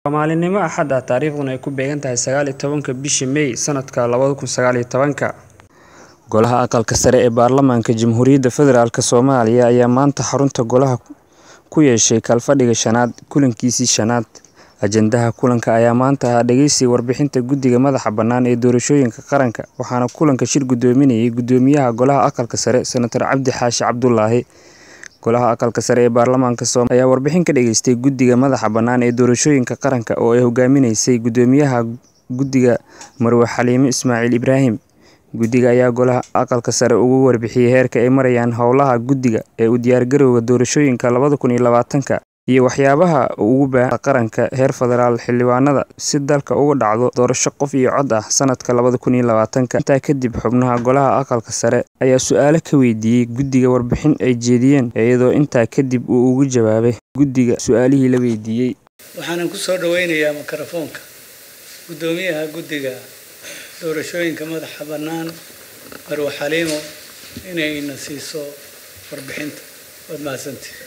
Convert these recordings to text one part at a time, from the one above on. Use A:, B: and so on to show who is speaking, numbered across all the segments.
A: maalinimo axad ah taariikhduna ay ku beegan tahay sagaal iyo tobanka bisha May sanadka labada kun sagaal iyo tobanka Golaha Aqalka Sare ee Baarlamaanka Jamhuuriyadda Federaalk Soomaaliya ayaa maanta xarunta golaha ku yeeshay kalfadhiga shanaad kulankiisii shanaad. Ajandaha kulanka ayaa maanta ahaa dhageysiga warbixinta Guddiga Madaxa Bannaan ee Doorashooyinka Qaranka, waxaana kulanka shir gudoominayay Guddoomiyaha Golaha Aqalka Sare, Senator Cabdi Xaashi Cabdulaahi. Golaha Aqalka Sare ee Baarlamaanka Soomaaliya ayaa warbixin ka dhageystay Guddiga Madaxa Bannaan ee Doorashooyinka Qaranka oo ay hogaaminaysay Guddoomiyaha Guddiga Marwe Xaliime Ismaaciil Ibraahim. Guddiga ayaa Golaha Aqalka Sare uga warbixiyay heerka ay marayaan howlaha guddiga ee u diyaargarowga doorashooyinka labada kun iyo labaatanka iyo waxyaabaha uu uga baahan yahay qaranka heer federaal xildhibaanada si dalka uga dhacdo doorasho qof iyo cod ah sanadka labada kun iyo labaatanka. Intaa kadib, xubnaha Golaha Aqalka Sare ayaa su'aalo ka weydiiyay guddiga warbixin ay jeediyeen, iyadoo intaa kadib uu uga jawaabay guddiga su'aalihii la weydiiyay.
B: waxaanan ku soo dhaweynayaa mikrofoonka guddoomiyaha guddiga doorashooyinka madaxa bannaan marwe xaliimo inayna siiso warbixinta waad mahadsantihi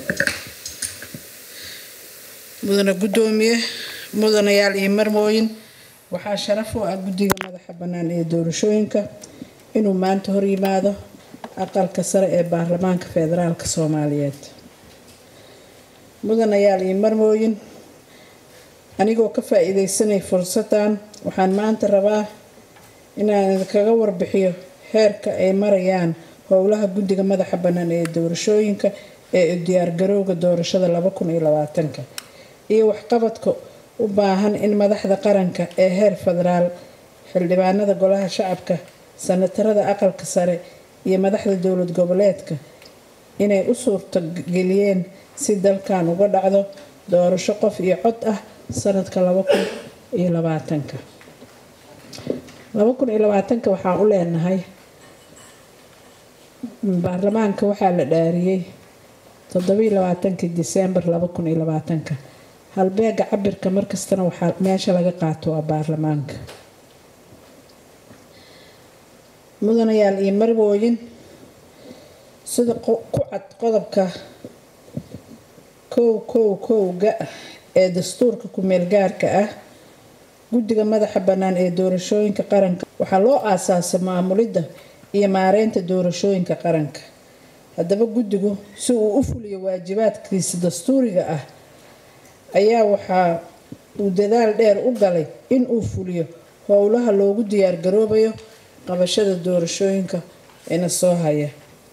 C: mudane guddoomiye mudanayaal iyo marmooyin waxaa sharaf u ah guddiga madaxa bannaan ee doorashooyinka inuu maanta hor yimaado aqalka sare ee baarlamaanka federaalk soomaaliyeed mudanayaal iyo marmooyin anigoo ka faa-iideysanay fursadan waxaan maanta rabaa inaan idinkaga warbixiyo heerka ay marayaan howlaha guddiga madaxa bannaan ee doorashooyinka ee u diyaargarowga doorashada laba kun iyo labaatanka iyo waxqabadka u baahan in madaxda qaranka ee heer federaal xildhibaanada golaha shacabka sanatarada aqalka sare iyo madaxda dowlad goboleedka inay u suurto geliyeen si dalkan uga dhacdo doorasho qof iyo cod ah sanadka laba kun iyo labaatanka laba kun iyo labaatanka waxaan u leenahay baarlamaanka waxaa la dhaariyey toddobiyo labaatankii diseembar laba kun iyo labaatanka halbeega cabirka markastana waxaa meesha laga qaato waa baarlamaanka mudanayaal iyo marwooyin sida ku cad qodobka kow kow kowga ee dastuurka ku-meel gaarka ah guddiga madaxa bannaan ee doorashooyinka qaranka waxaa loo aasaasay maamulidda iyo maareynta doorashooyinka qaranka haddaba guddigu si uu u fuliyo waajibaadkiisa dastuuriga ah ayaa waxaa uu dadaal dheer u galay in uu fuliyo howlaha loogu diyaargaroobayo qabashada doorashooyinka ina soo haya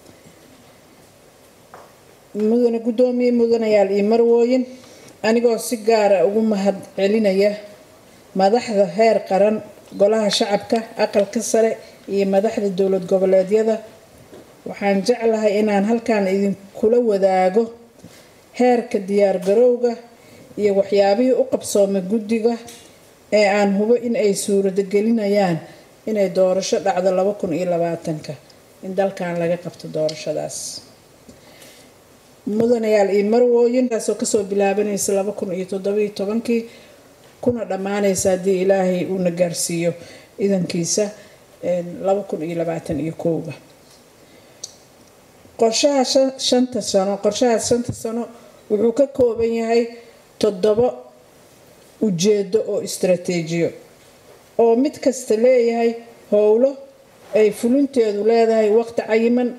C: mudane guddoomiye mudanayaal iyo marwooyin anigoo si gaara ugu mahad celinaya madaxda heer qaran golaha shacabka aqalka sare iyo madaxda dowlad goboleedyada waxaan jeclahay inaan halkan idinkula wadaago heerka diyaargarowga iyo waxyaabihii u qabsoomay guddiga ee aan hubo in ay suuradagelinayaan inay doorasho dhacdo laba kun iyo labaatanka in dalkan laga qabto doorashadaas mudanayaal iyo marwooyin taasoo kasoo bilaabanaysa laba kun iyo toddobiyo tobankii kuna dhammaanaysa haddii ilaahay uuna gaarsiiyo idankiisa laba kun iyo labaatan iyo kowga qorshaha shanta sano qorshaha shanta sano wuxuu ka kooban yahay toddobo ujeedo oo istaraatiijiyo oo mid kasta leeyahay howlo ay fulinteedu leedahay waqti cayiman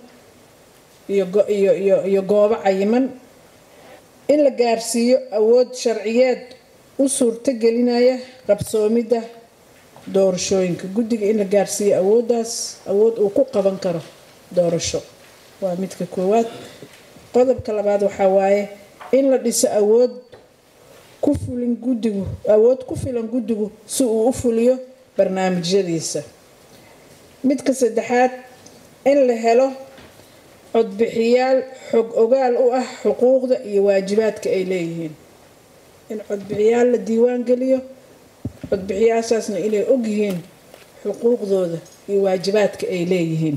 C: iyo goobo cayiman in la gaarsiiyo awood sharciyeed u suurto gelinaya qabsoomidda doorashooyinka guddiga in la gaarsiiyo awooddaas awood uu ku qaban karo doorasho waa midka koowaad qodobka labaad waxaa waaye in la dhiso awood ku fulin guddigu awood ku filan guddigu si uu u fuliyo barnaamijyadiisa midka saddexaad in la helo codbixiyaal xog ogaal u ah xuquuqda iyo waajibaadka ay leeyihiin in codbixiyaal la diiwaan geliyo codbixiyaashaasna inay ogyihiin xuquuqdooda iyo waajibaadka ay leeyihiin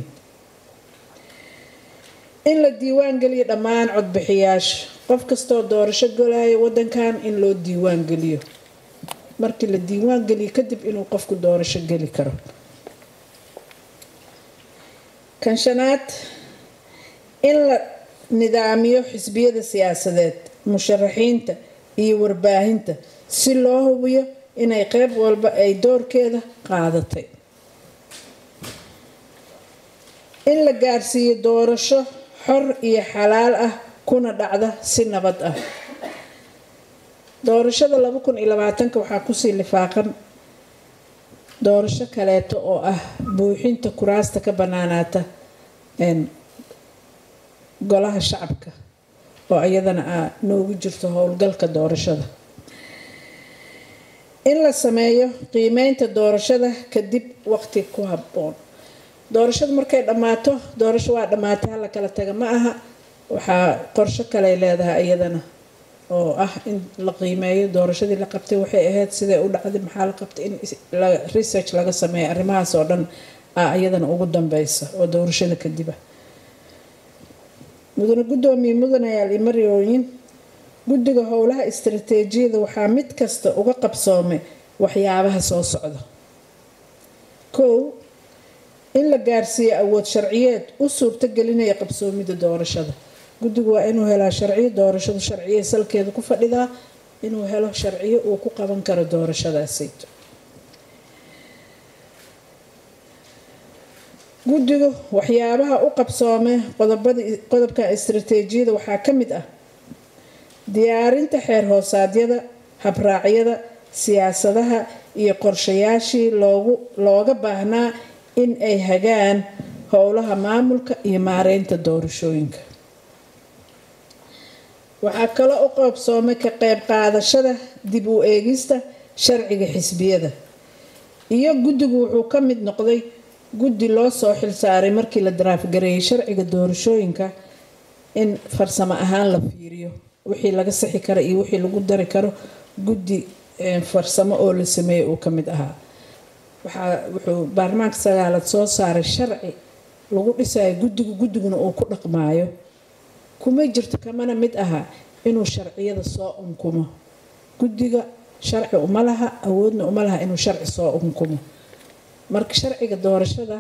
C: in la diiwaan geliyo dhammaan codbixiyaasha qof kastoo doorasho golaya wadankan in loo diiwaan geliyo markii la diiwaan geliyo kadib inuu qofku doorasho geli karo kan shanaad in la nidaamiyo xisbiyada siyaasadeed musharaxiinta iyo warbaahinta si loo hubiyo inay qeyb walba ay doorkeeda qaadatay in la gaarsiiyo doorasho xor iyo xalaal ah kuna dhacda si nabad ah doorashada laba kun iyo labaatanka waxaa kusii lifaaqan doorasho kaleeto oo ah buuxinta kuraasta ka banaanaata golaha shacabka oo iyadana a noogu jirto howlgalka doorashada in la sameeyo qiimeynta doorashada kadib waqti ku habboon doorashadu markay dhammaato doorasho waa dhammaatay hala kala taga ma aha waxaa qorsho kaley leedahay iyadana oo ah in la qiimeeyo doorashadii la qabtay waxay ahayd siday u dhacday maxaa la qabtay in research laga sameeyo arrimahaas oo dhan a iyadana ugu dambeysa oo doorashada kadiba mudane guddoomiye mudanayaal iyo maryooyin guddiga howlaha istaraatiijiyada waxaa mid kasta uga qabsoomay waxyaabaha soo socda kow in la gaarsiiyo awood sharciyeed u suurto gelinaya qabsoomida doorashada guddigu waa inuu helaa sharciyo doorashadu sharciye salkeeda ku fadhidaa inuu helo sharciyo uu ku qaban karo doorashadaasayto guddigu waxyaabaha u qabsoomay qodobka istaraatiijiyada waxaa ka mid ah diyaarinta xeer hoosaadyada habraacyada siyaasadaha iyo qorshayaashii loogu looga baahnaa in ay hagaan howlaha maamulka iyo maareynta doorashooyinka waxaa kaloo u qabsoomay ka qeyb qaadashada dib u eegista sharciga xisbiyada iyo guddigu wuxuu ka mid noqday guddi loo soo xilsaaray markii la daraafgareeyay sharciga doorashooyinka in farsamo ahaan la fiiriyo wixii laga sixi karo iyo wixii lagu dari karo guddi farsamo oo la sameeyay uu ka mid ahaa waxaa wuxuu baarlamaanka sagaalaad soo saaray sharci lagu dhisayo guddigu guddiguna uu ku dhaqmaayo kuma jirto kamana mid aha inuu sharciyada soo unkumo guddiga sharci uma laha awoodna uma laha inuu sharci soo unkumo marka sharciga doorashada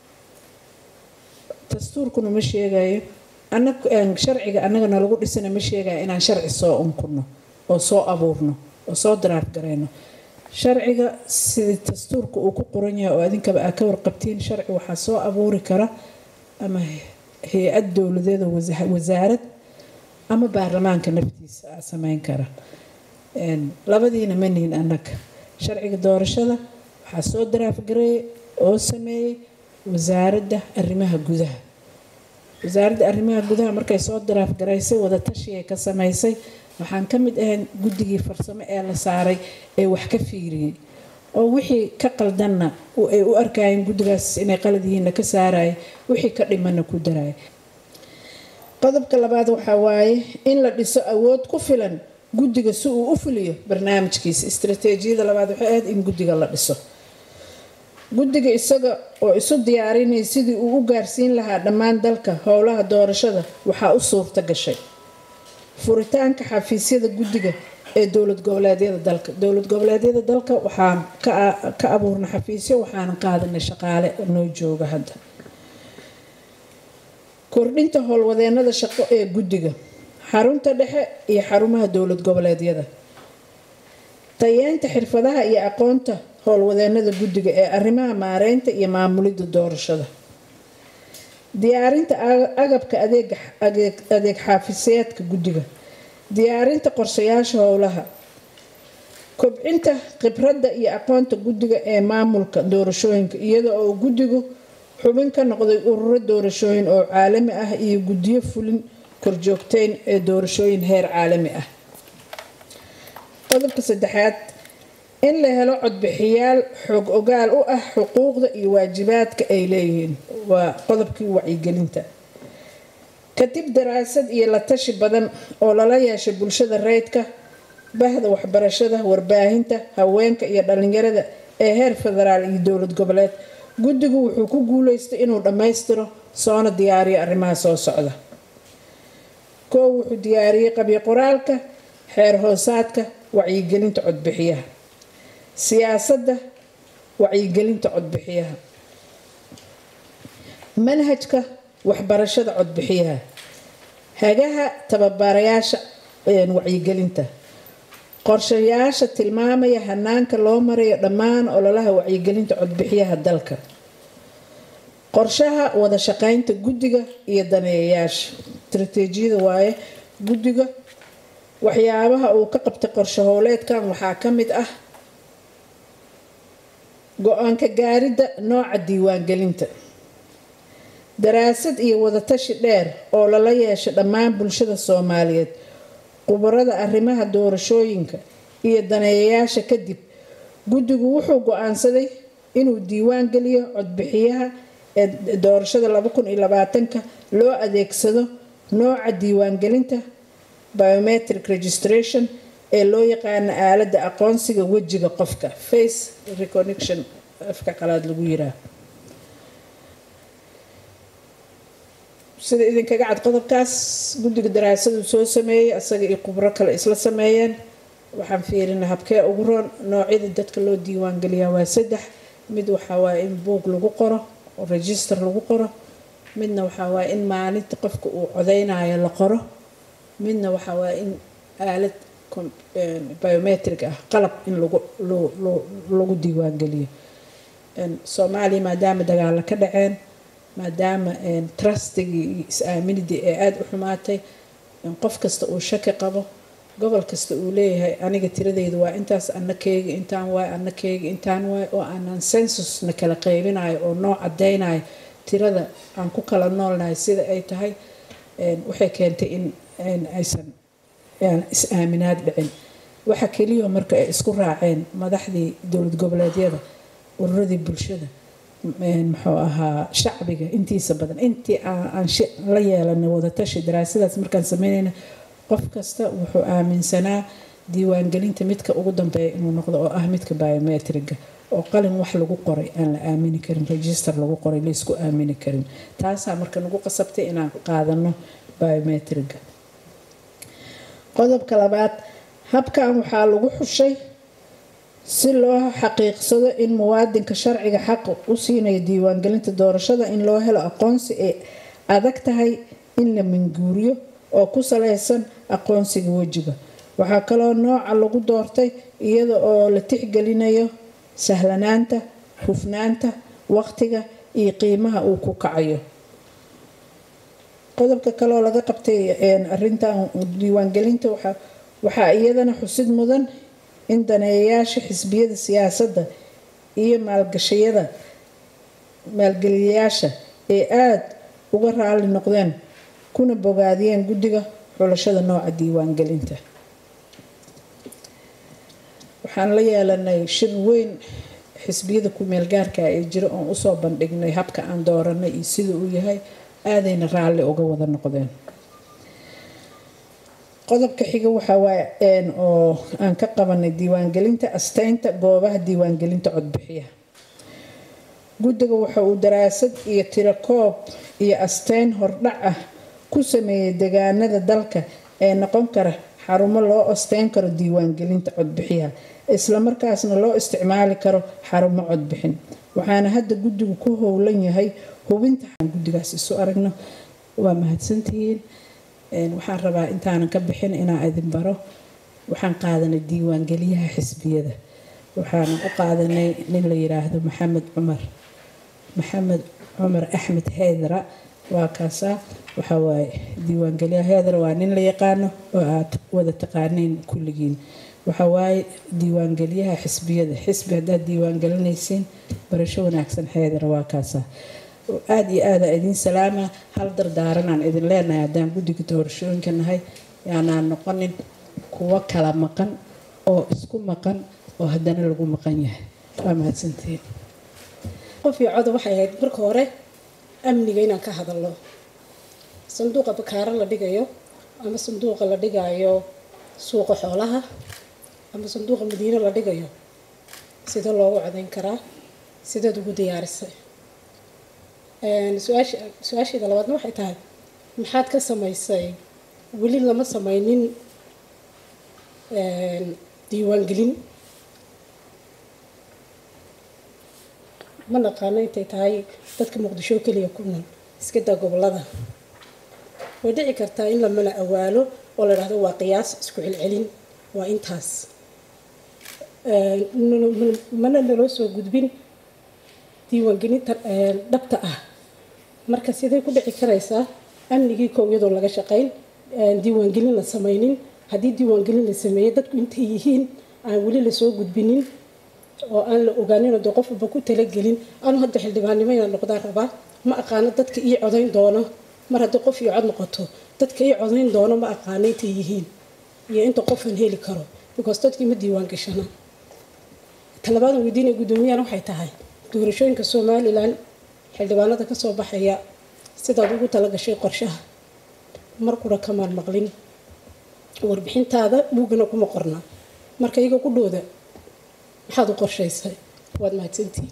C: dastuurkuna ma sheegayo sharciga annagana lagu dhisana ma sheegayo inaan sharci soo unkuno oo soo abuurno oo soo daraar gareyno sharciga sidii dastuurka uu ku qoran yahay oo adinkaba aa ka warqabtiin sharci waxaa soo abuuri kara ama hay-ad dowladeeda wasaarad ama baarlamaanka naftiisa aa sameyn kara labadiina manihin annaga sharciga doorashada waxaa soo daraafgareeyay oo sameeyey wasaaradda arrimaha gudaha wasaaradda arrimaha gudaha markay soo daraafgaraysay wadatashiay ka sameysay waxaan ka mid ahayn guddigii farsamo ee la saaray ee wax ka fiiriyey oo wixii ka qaldanna ay u arkayeen guddigaas inay qalad yihiinna ka saaraya wixii ka dhimanna ku daraya qodobka labaad waxaa waaye in la dhiso awood ku filan guddiga si uu u fuliyo barnaamijkiisa istaraatiijiyada labaad waxay ahayd in guddiga la dhiso guddiga isaga oo isu diyaarinaya sidii uu u gaarsiin lahaa dhammaan dalka howlaha doorashada waxaa u suurta gashay furitaanka xafiisyada guddiga ee dowlad goboleedyada dalka dowlad goboleedyada dalka waxaan ka abuurnay xafiisyo waxaana qaadanay shaqaale noo jooga hadda kordhinta howlwadeenada shaqo ee guddiga xarunta dhexe iyo xarumaha dowlad goboleedyada tayeenta xirfadaha iyo aqoonta howlwadeenada guddiga ee arrimaha maareynta iyo maamulidda doorashada diyaarinta agabka adeeg xaafiseedka guddiga diyaarinta qorshayaasha howlaha kobcinta khibradda iyo aqoonta guddiga ee maamulka doorashooyinka iyada oo guddigu xubin ka noqday ururo doorashooyin oo caalami ah iyo guddiyo fulin korjoogteyn ee doorashooyin heer caalami ah qodobka saddexaad in la helo codbixiyaal xoog ogaal u ah xuquuqda iyo waajibaadka ay leeyihiin waa qodobkii wacyigelinta kadib daraasad iyo la tashi badan oo lala yeeshay bulshada rayidka bahda waxbarashada warbaahinta haweenka iyo dhalinyarada ee heer federaal iyo dowlad goboleed guddigu wuxuu ku guuleystay inuu dhammaystiro soona diyaariyo arrimaha soo socda koow wuxuu diyaariyey qabyo qoraalka xeer hoosaadka wacyigelinta codbixiyaha siyaasadda wacyigelinta codbixiyaha manhajka waxbarashada codbixiyaha hagaha tababarayaasha wacyigelinta qorshayaasha tilmaamaya hanaanka loo marayo dhammaan ololaha wacyigelinta codbixiyaha dalka qorshaha wada shaqeynta guddiga iyo daneeyayaasha istaraatiijiyada waaye guddiga waxyaabaha uu ka qabtay qorshe howleedkan waxaa ka mid ah go-aanka gaaridda nooca diiwaangelinta daraasad iyo wadatashi dheer oo lala yeesho dhammaan bulshada soomaaliyeed khubarada arrimaha doorashooyinka iyo daneeyayaasha kadib guddigu wuxuu go-aansaday inuu diiwaan geliyo codbixiyaha ee doorashada ka loo adeegsado nooca diiwaangelinta biometric registration ee loo yaqaano aaladda aqoonsiga wejiga qofka face recognition afka qalaad lagu yiraa sida idinkaga cad qodobkaas guddiga daraasadu soo sameeyey asaga iyo khubro kale isla sameeyeen waxaan fiirinay habkee ugu roon noocyada dadka loo diiwaangeliyaa waa saddex mid waxaa waaye in buog lagu qoro oo register lagu qoro midna waxaa waaye in maalinta qofka uu codeynayo la qoro midna waxaa waaye in aalad biometric ah qalab in lagu diiwaangeliyo soomaaliya maadaama dagaalo ka dhaceen maadaama trustigii iyo is-aaminidii ee aada u xumaatay qof kasta uu shaki qabo gobol kasta uu leeyahay aniga tiradeyda waa intaas ana keegi intaan waay ana keegi intaan waay oo aanan sensusna kala qeybinayo oo noo cadeynayo tirada aan ku kala noolnahay sida ay tahay waxay keentay in aysan is-aaminaad dhicin waxa keliya marka ay isku raaceen madaxdii dowlad goboleedyada ururadii bulshada muxuu ahaa shacbiga intiisa badan intii aan la yeelanay wadatashi daraasadaas markaan sameynayna qof kasta wuxuu aaminsanaa diiwaangelinta midka ugu dambeeya inuu noqdo oo ah midka biometriga oo qalin wax lagu qoray aan la aamini karin register lagu qoray laysku aamini karin taasaa marka nagu qasabtay inaan qaadano biometriga qodobka labaad habkan waxaa lagu xushay si loo xaqiiqsado in muwaadinka sharciga xaq u siinayo diiwaangelinta doorashada in loo helo aqoonsi ay adag tahay in la minguuriyo oo ku saleysan aqoonsiga wejiga waxaa kaloo nooca lagu doortay iyada oo la tixgelinayo sahlanaanta hufnaanta waqtiga iyo qiimaha uu ku kacayo qodobka kaleoo laga qabtay arintan diiwaangelinta waxaa iyadana xusid mudan in daneeyayaasha xisbiyada siyaasadda iyo maalgashayada maalgeliyayaasha ay aada uga raali noqdeen kuna bogaadiyeen guddiga xulashada nooca diiwaangelinta waxaan la yeelanay shir weyn xisbiyada ku-meelgaarka ee jira oon usoo bandhignay habka aan dooranay iyo sida uu yahay aadayna raalli uga wada noqdeen qodobka xiga waxaa waaye oo aan ka qabanay diiwaangelinta asteynta goobaha diiwaangelinta codbixiyaha guddiga waxa uu daraasad iyo tirakoob iyo asteyn hordhac ah ku sameeyay deegaanada dalka ee noqon kara xarumo loo asteyn karo diiwaangelinta codbixiyaha islamarkaasna loo isticmaali karo xarumo codbixin waxaana hadda guddigu ku howlan yahay hubinta guddigaas isu aragno waa mahadsantihiin waxaan rabaa intaanan ka bixin inaa idin baro waxaan qaadanay diiwaangeliyaha xisbiyada waxaanan u qaadanay nin la yiraahdo maxamed cumar maxamed cumar axmed heydra waa kaasaa waxaa waaye diiwaangeliyaha heydra waa nin la yaqaano oo aad wada taqaaneen kulligiin waxaa waaye diiwaangeliyaha xisbiyada xisbi haddaad diiwaangelinaysiin barasho wanaagsan heydra waa kaasaa aada iyo aada idiin salaama hal dardaaranaan idin leenahay haddaan guddiga doorashooyinka nahay yaanaan noqonin kuwo kala maqan oo isku maqan oo haddana lagu maqan yahay waa mahadsantiin
D: qof iyo coda waxay ahayd marka hore amniga inaan ka hadalno sanduuqa bakaaro la dhigayo ama sanduuqa la dhigayo suuqa xoolaha ama sanduuqa madiino la dhigayo sidee loogu codayn karaa sideed ugu diyaarisay su-aasheeda labaadna waxay tahay maxaad ka samaysay weli lama sameynin diiwaangelin ma naqaano intay tahay dadka muqdisho keliya ku nool iska daa gobolada way dhici kartaa in lamana awaalo oo la dhahdo waa qiyaas isku celcelin waa intaas mana naloo soo gudbin diiwaangelinta dhabta ah marka sidee ku dhici karaysaa amnigii kow iyadoo laga shaqayn diiwaangelin la samaynin haddii diiwaangelin la sameeyey dadku intay yihiin aan weli lasoo gudbinin oo aan la ogaaninoo dee qof walba ku talagelin anu hadda xildhibaannimo inaan noqdaan rabaa ma aqaano dadka ii codayn doono mar haddii qof ii cod noqoto dadka ii codayn doono ma aqaano intay yihiin iyo inta qofan heli karo because dadkii ma diiwaan gashana talabaadan weydiinaya guddoomiyahan waxay tahay doorashooyinka somalilan xildhibaanada kasoo baxaya sidaad ugu talagashay qorshaha markuna kamaan maqlin warbixintaada buugana kuma qorna marka iyaga ku dhooda maxaad u qorshaysay waad mahadsantihi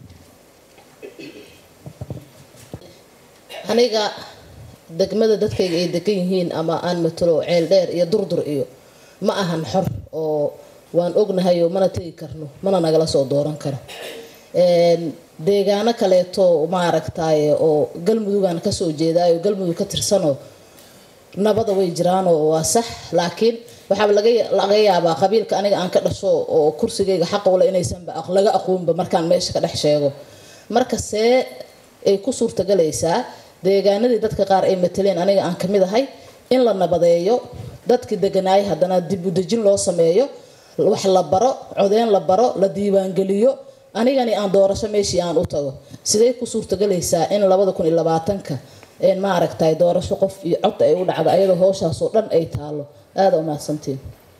E: aniga degmada dadkayga ay degan yihiin ama aan matalo ceel dheer iyo durdur iyo ma ahan xor oo waan ognahayo mana tegi karno mana nagala soo dooran karo deegaano kaleeto maaragtaye oo galmudugaan kasoo jeedaayo galmudug ka tirsanoo nabada way jiraanoo waa sax laakiin waxaaba laga yaabaa qabiilka aniga aan ka dhasho oo kursigayga xaqowle inaysanba laga aqoonba markaan meesha ka dhex sheego marka see ay ku suurtagalaysaa deegaanadii dadka qaar ay mataleen aniga aan kamid ahay in la nabadeeyo dadkii deganaayay haddana dib u dejin loo sameeyo wax la baro codeyn la baro la diiwaangeliyo anigani aan doorasho meeshii aan u tago sidee ku suurtagalaysaa in labada kun iyo labaatanka maaragtay doorasho qof iyo cod ay u dhacdo ayadoo hooshaasoo dhan ay taalo aada umahadsantiin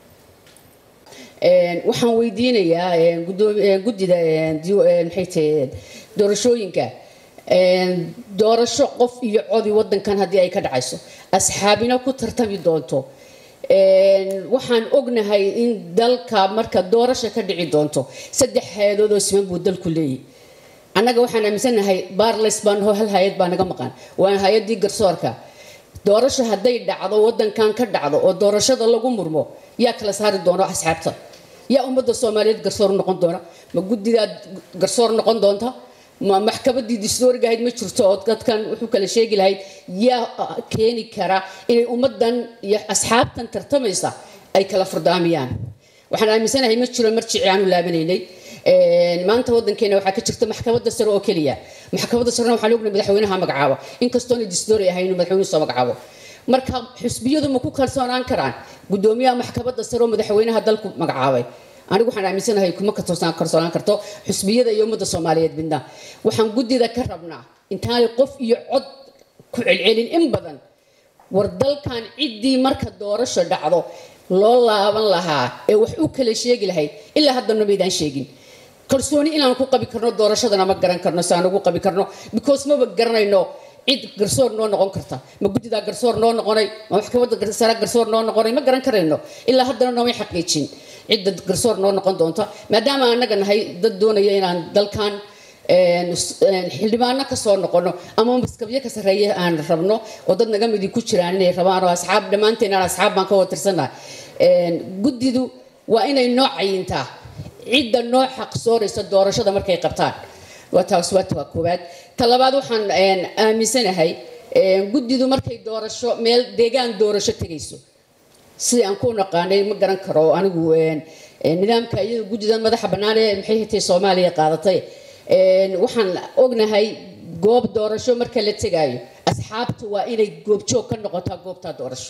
F: waxaan weydiinayaa guddida maxay tahay doorashooyinka doorasho qof iyo codi wadankan haddii ay ka dhacayso asxaabina ku tartami doonto waxaan ognahay in dalka marka doorasho ka dhici doonto saddex hay-adoodoo siman buu dalku leeyahy annaga waxaan aaminsanahay barles baan hoo hal hay-ad baa naga maqan waa hay-adii garsoorka doorasho hadday dhacdo wadankan ka dhacdo oo doorashada lagu murmo yaa kala saari doono asxaabta yaa ummadda soomaaliyeed garsoor noqon doona ma guddidaad garsoor noqon doonta ma maxkamadii distooriga ahayd ma jirto oo dadkan wuxuu kala sheegi lahayd yaa keeni kara inay ummadan iyo asxaabtan tartamaysa ay kala furdaamiyaan waxaan aaminsanahay ma jiro marjici aanu laabanaynay maanta wadankeena waxaa ka jirta maxkamadda sare oo keliya maxkamadda sarena waxaan ognahay madaxweynaha magacaabo inkastoona distoori ahayn inuu madaxweynuhu soo magacaabo marka xusbiyadu ma ku kalsoonaan karaan guddoomiyaha maxkamadda sare oo madaxweynaha dalku magacaabay anigu waxaan aaminsanahay kuma kalsoonaan karto xusbiyada iyo ummadda soomaaliyeed midna waxaan guddida ka rabnaa intaanay qof iyo cod ku celcelin in badan war dalkan ciddii marka doorasho dhacdo loo laaban lahaa ee wax u kala sheegi lahayd ilaa haddana maydaan sheegin kalsooni inaan ku qabi karno doorashadana ma garan karno si aan ugu qabi karno because maba garanayno cid garsoor noo noqon karta ma guddidaa garsoor noo noqonay ma maxkamadda sare garsoor noo noqonay ma garan karayno ilaa haddana noomay xaqiijin cidda garsoor noo noqon doonta maadaama annaga nahay dad doonaya inaan dalkan xildhibaano kasoo noqono ama maskabyo ka sarreeya aan rabno oo dad naga midi ku jiraan inay rabaan oo asxaab dhammaanteen aan asxaab baan ka wada tirsannaha guddidu waa inay noo cayintaa cidda noo xaqsooraysa doorashada markay qabtaan waa taas waa waa koowaad ta labaad waxaan aaminsanahay guddidu markay doorasho meel deegaan doorasho tegayso sidii aan ku naqaanay ma garan karo anigu nidaamka iyada guddida madaxa bannaan ee maxay hatay soomaaliya qaadatay waxaan ognahay goob doorasho marka la tegaayo asxaabtu waa inay goobjoog ka noqotaa goobtaa doorasho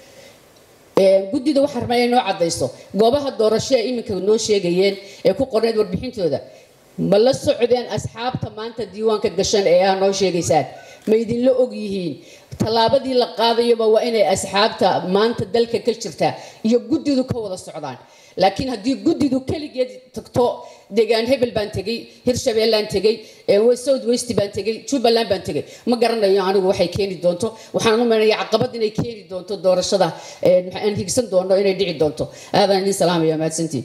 F: guddida waxaa rabnaa inay noo cadayso goobaha doorasho ee iminka noo sheegayeen ee ku qorneed warbixintooda ma la socdeen asxaabta maanta diiwaanka gashan ee aa noo sheegaysaan ma idinla og yihiin tallaabadii la qaadayaba waa inay asxaabta maanta dalka ka jirtaa iyo guddidu ka wada socdaan laakiin haddii guddidu keligeed tagto deegaan hebel baan tegey hirshabeellaan tegey south west baan tegey jubbaland baan tegey ma garanayo anigu waxay keeni doonto waxaan u maynaya caqabad inay keeni doonto doorashada aan higsan doono inay dhici doonto aadaan idin salaamaya mahadsantiin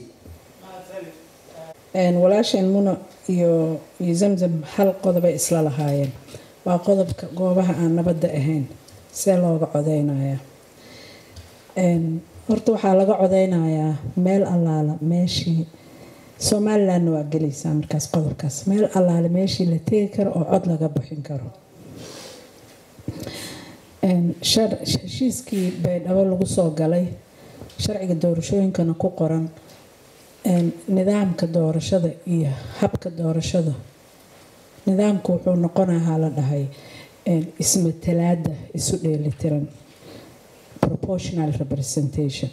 C: walaasheen muna iyo iyo zamzam hal qodobay isla lahaayeen waa qodobka goobaha aan nabadda ahayn see looga codeynayaa horta waxaa laga codeynayaa meel allaala meeshii somalilandna waa gelaysaa markaas qodobkaas meel allaale meeshii la tegi karo oo cod laga bixin karo heshiiskii baydhabo lagu soo galay sharciga doorashooyinkana ku qoran nidaamka doorashada iyo habka doorashada nidaamku wuxuu noqonahaa la dhahay ismatalaada isu dheelitiran proportional representation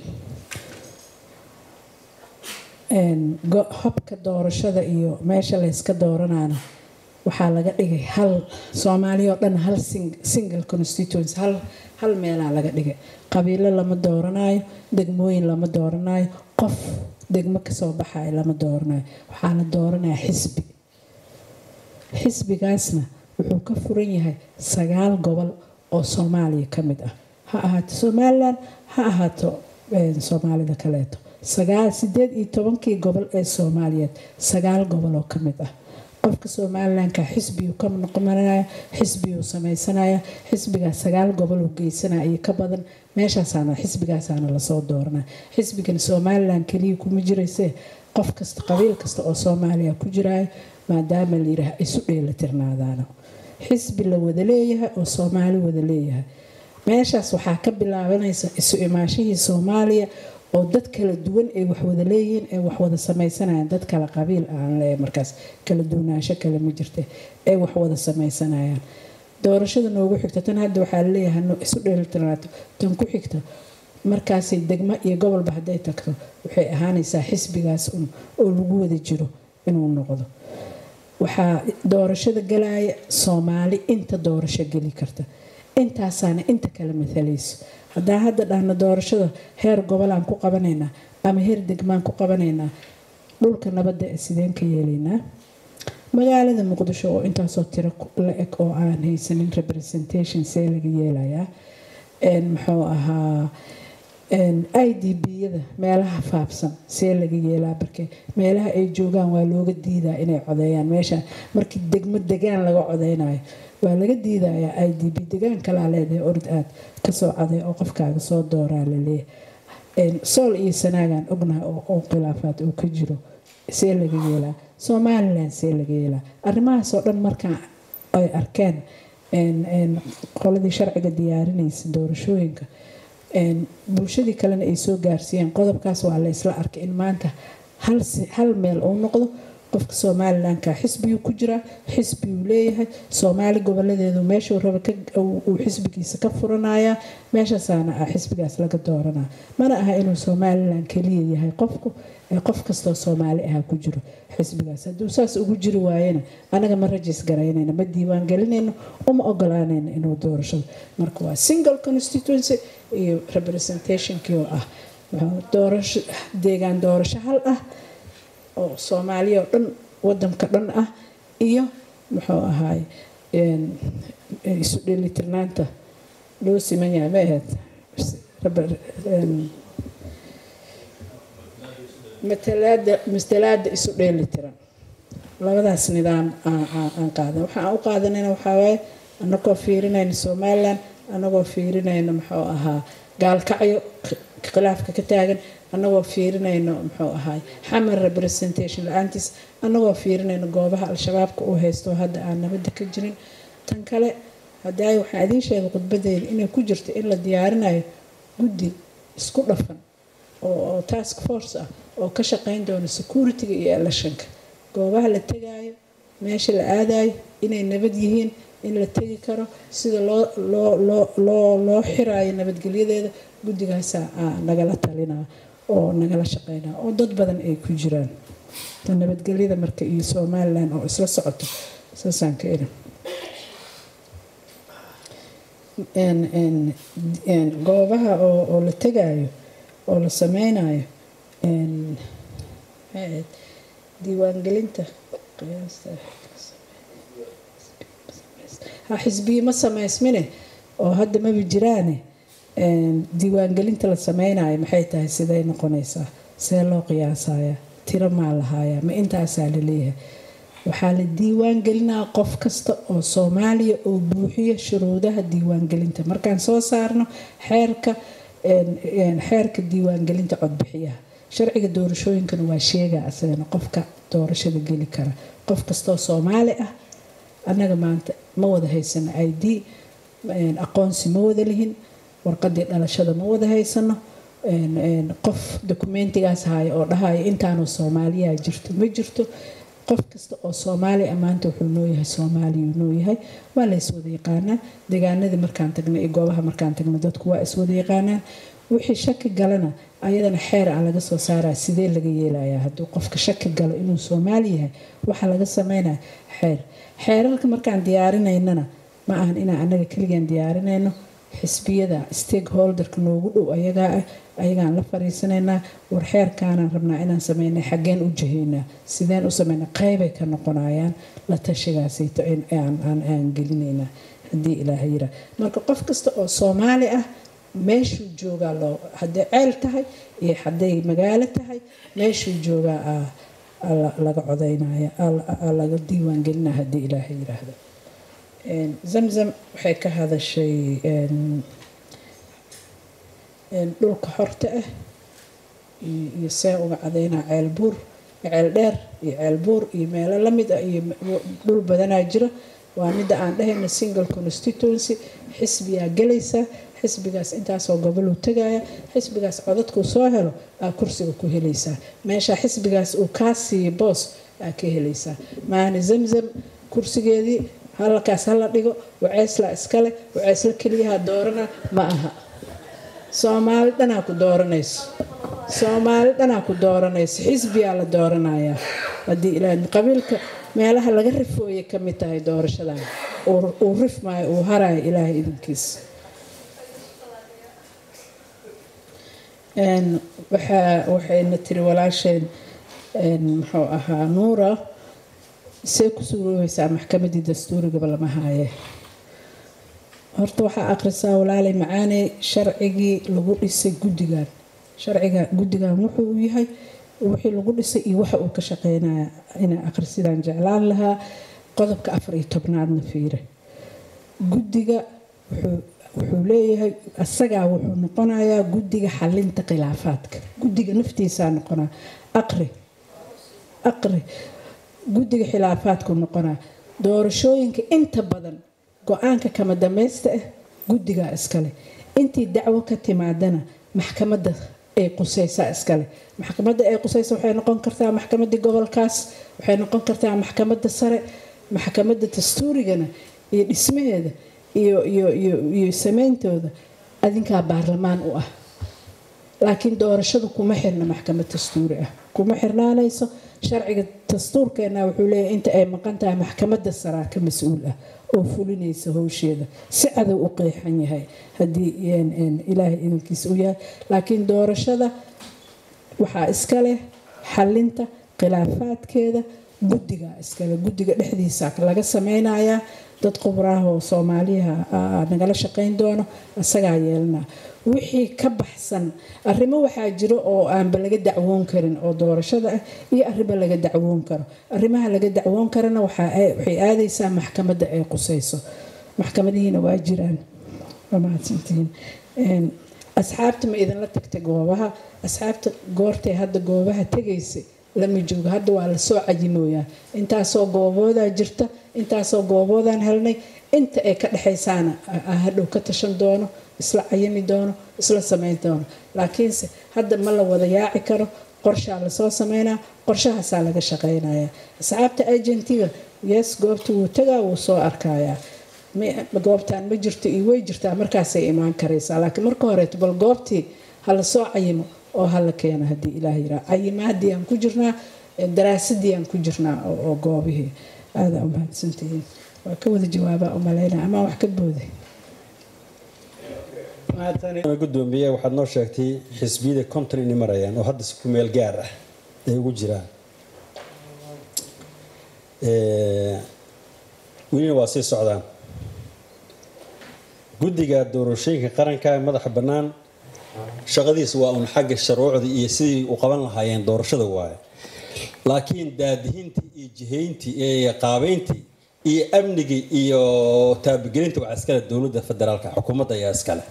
C: habka doorashada iyo meesha layska dooranana waxaa laga dhigay hal soomaaliya oo dhan hal single constituency hal hal meelaa laga dhigay qabiilo lama dooranayo degmooyin lama dooranayo qof degmo kasoo baxayo lama dooranayo waxaa la dooranaya xisbi xisbigaasna wuxuu ka furan yahay sagaal gobol oo soomaaliya ka mid ah ha ahaato somalilan ha ahaato soomaalida kaleeto sagaal sideed iyo tobankii gobol ee soomaaliyeed sagaal gobol oo ka mid ah qofka somalilanka xisbiyuu ka noqonaya xisbiyuu sameysanaya xisbigaas sagaal gobol uu geysanaya iyo ka badan meeshaasaana xisbigaasaana lasoo dooranaya xisbigan somalilan keliya kuma jirayse qof kasta qabiil kasta oo soomaaliya ku jiraayo maadaama layidhaah isu dheelatirnaadaana xisbi la wada leeyahay oo soomaali wada leeyahay meeshaas waxaa ka bilaabanaysa isu imaashihii soomaaliya oo dad kala duwan ay wax wada leeyihiin ee wax wada sameysanayaan dad kala qabiil aan leeyahay markaas kala duwanaansho kale ma jirta ay wax wada sameysanayaan doorashada noogu xigta tan hadda waxaa laleeyahay isu dheelitirnaato tan ku xigta markaasay degmo iyo gobolba hadday tagto waxay ahaanaysaa xisbigaas un oo lagu wada jiro inuu noqdo waxaa doorashada galaya soomaali inta doorasho geli karta intaasaana inta kale matalayso haddaan hadda dhahno doorashada heer gobolaan ku qabanaynaa ama heer degmaan ku qabanaynaa dhulka nabadda ee sideen ka yeelaynaa magaalada muqdisho oo intaasoo tiro la eg oo aan haysanin representation see laga yeelayaa muxuu ahaa i d b-yada meelaha faabsan see laga yeelaa barke meelaha ay joogaan waa looga diidaa inay codeeyaan meesha markii degmo degaan laga codeynayo waa laga diidayaa i d b degaan kalaa leedahay orod aad kasoo coday oo qofkaaga soo dooraa laleeyahay sool iyo sanaagan ognahay oo khilaafaad uu ka jiro see laga yeelaa somalilan see laga yeelaa arrimahaasoo dhan markaa ay arkeen qoladii sharciga diyaarinaysa doorashooyinka bulshadii kalena ay soo gaarsiiyeen qodobkaas waa la isla arkay in maanta hal meel uu noqdo qofka somalilanka xisbiyuu ku jiraa xisbiyuu leeyahay soomaali goboladeedu meeshuu raba uu xisbigiisa ka furanaya meeshaasaana ah xisbigaas laga dooranaa mana aha inuu somalilan keliya yahay qofku ee qof kastoo soomaali aha ku jiro xisbigaas hadduu saas ugu jiri waayena anaga ma rajis garaynayna ma diiwaan gelinayno uma ogolaanayno inuu doorashado marka waa single constituency iyo representationkii oo ah doorasho deegaan doorasho hal ah oo soomaaliya oo dhan wadanka dhan ah iyo muxuu ahaay isu dheelitirnaanta loo siman yahay ma ahayd matalaada matalaada isu dheelitiran labadaas nidaam aan qaadan waxaan u qaadanayna waxaa waaye anagoo fiirinayna somalilan anagoo fiirinayna muxuu ahaa gaalkacyo khilaafka ka taagan anagoo fiirinayno muxuu ahaay xamar representation la-aantiis anagoo fiirinayno goobaha al-shabaabka uu haysto hadda aan nabadda ka jirin tan kale hadaa waxaa idiin sheegay khudbadeeda inay ku jirto in la diyaarinayo guddi isku dhafan oo task force ah oo ka shaqeyn doono security-ga iyo electionka goobaha la tegaayo meesha la aadayo inay nabad yihiin in la tegi karo sida loo xiraayo nabadgelyadeeda guddigaasa nagala talinaa oo nagala shaqeynaa oo dad badan ay ku jiraan nabadgelyada marka iyo somalilan oo isla socoto saasaan ka irin goobaha oo la tegaayo oo la sameynayo diiwaangelinta xisbiyi ma sameysmine oo hadda maba jiraane diiwaangelinta la sameynayo maxay tahay siday noqonaysaa see loo qiyaasaya tiro maa lahaaya ma intaasaa laleeyahay waxaa la diiwaan gelinaa qof kasta oo soomaaliya oo buuxiya shuruudaha diiwaangelinta markaan soo saarno xeerka xeerka diiwaangelinta codbixiyaha sharciga doorashooyinkana waa sheegaa asagana qofka doorashada geli kara qof kastoo soomaali ah annaga maanta ma wada haysano i d aqoonsi ma wada lihin warqadii dhalashada ma wada haysano qof dokumentigaas haya oo dhahaya intaanu soomaaliya jirto ma jirto qof kasta oo soomaaliya maanta wuxuu nooyahay soomaaliyuu nooyahay waa la iswada yaqaanaa deegaanadii markaan tagna iyo goobaha markaan tagna dadku waa iswada yaqaanaan wixii shaki galana ayadana xeer a laga soo saaraa sidee laga yeelayaa hadduu qofka shaki galo inuu soomaali yahay waxaa laga sameynaya xeer xeerarka markaan diyaarinaynana ma ahan inaan anaga keligaan diyaarinayno xisbiyada stakeholderka noogu dhow ayagaa ah ayagaan la fariisanaynaa war xeerkaanaan rabnaa inaan sameynay xaggeen u jihaynaa sideen u sameynaa qeybay ka noqonayaan la tashigaasayto aan gelinaynaa haddii ilaaha yira marka qof kasta oo soomaali ah meeshuu joogaa loo hadday ceel tahay iyo hadday magaalo tahay meeshuu joogaa laga codaynaya laga diiwaan gelinaya haddii ilaaha yiraahdo zamzam waxay ka hadashay dhulka xorta ah iyo see uga cadaynaa ceel buur ceel dheer iyo ceel buur iyo meelo lamid ah iyo dhul badanaa jira waa midda aan dhahayna single constituency xisbiyaa gelaysaa xisbigaas intaasoo goboluu tagaya xisbigaas codadkuu soo helo aa kursiga ku helaysaa meesha xisbigaas uu kaa siiya boos aa ka helaysaa maana zamzam kursigeedii halkaas hala dhigo waceysla iskale waceysla keliyaha doorana ma aha soomaali dhanaa ku dooranayso soomaali dhanaa ku dooranayso xisbiyaa la dooranayaa haddii ilaa qabiilka meelaha laga rifooyay ka mid tahay doorashadan uu rifmaayo uu harayo ilaahay idinkiisa waxayna tiri walaasheen muxuu ahaa nuura see ku suuroobaysaa maxkamadii dastuurigaba lama haaye horta waxaa akhrisaa walaalay macaaney sharcigii lagu dhisay guddigan sharciga guddigan wuxuu yahay wixii lagu dhisay iyo waxa uu ka shaqeynaya inaa akhrisidaan jeclaan lahaa qodobka afar iyo tobnaadna fiire guddiga wuxuu leeyahay asagaa wuxuu noqonayaa guddiga xalinta khilaafaadka guddiga naftiisaa noqonaa aqri aqri guddiga khilaafaadku noqonaa doorashooyinka inta badan go-aanka kama dambaysta ah guddigaa iskale intii dacwo ka timaadana maxkamadda ay qusaysaa iskale maxkamadda ay qusaysa waxay noqon kartaa maxkamadii gobolkaas waxay noqon kartaa maxkamadda sare maxkamadda dastuurigana iyo dhismaheeda iyo iyo iyo iyo sameyntooda adinkaa baarlamaan u ah laakiin doorashadu kuma xirna maxkamad dastuuri ah kuma xirnaanayso sharciga dastuurkeena wuxuu leeyahay inta ay maqan tahay maxkamadda saraa ka mas-uul ah oo fulinaysa howsheeda si cadow u qeexan yahay haddii ilaahay idinkiisa u yahay laakiin doorashada waxaa iska leh xalinta khilaafaadkeeda guddiga iskale guddiga dhexdiisa laga sameynayaa dad khubraah oo soomaaliyaha nagala shaqeyn doono isagaa yeelana wixii ka baxsan arrimo waxaa jiro oo aanba laga dacwoon karin oo doorashada ah iyo arrimo laga dacwoon karo arrimaha laga dacwoon karana waxay aadaysaa maxkamadda ay qusayso maxkamadihiina waa jiraan waa mahadsantihiin asxaabta ma idinla tagta goobaha asxaabta goortay hadda goobaha tegaysay lama joogo hadda waa lasoo cayimooyaa intaasoo gooboodaa jirta intaasoo gooboodaan helnay inta ay ka dhexaysaana hadhow ka tashan doono isla cayimi doono isla sameyn doono laakiinse hadda ma la wada yaaci karo qorshaa lasoo sameynaa qorshahaasaa laga shaqeynaya asxaabta agentiga yes goobta wuu tagaa wuu soo arkayaa goobtaan ma jirto iyo way jirtaa markaasay imaan karaysaa laakiin marka horeeto bal goobtii ha lasoo cayimo oo hala keeno haddii ilaah yiraa cayimaadii aan ku jirnaa daraasadii aan ku jirnaa oo goobihii aadaa umahadsantihiin waa ka wada jawaabaa umalaynaa amaa wax ka booday
G: gudoomiye waxaad noo sheegtay xisbiyada konton inay marayaan oo hadda si ku meel gaar ah ay ugu jiraan welina waa sii socdaan guddiga doorashooyinka qaranka ee madaxa bannaan shaqadiisa waa un xagga shuruucda iyo sidii u qaban lahaayeen doorashada waaye laakiin daadihintii iyo jihayntii iyo qaabeyntii iyo amnigii iyo taabagelinta waxaa iskale dowladda federaalka xukuumadda ayaa iskale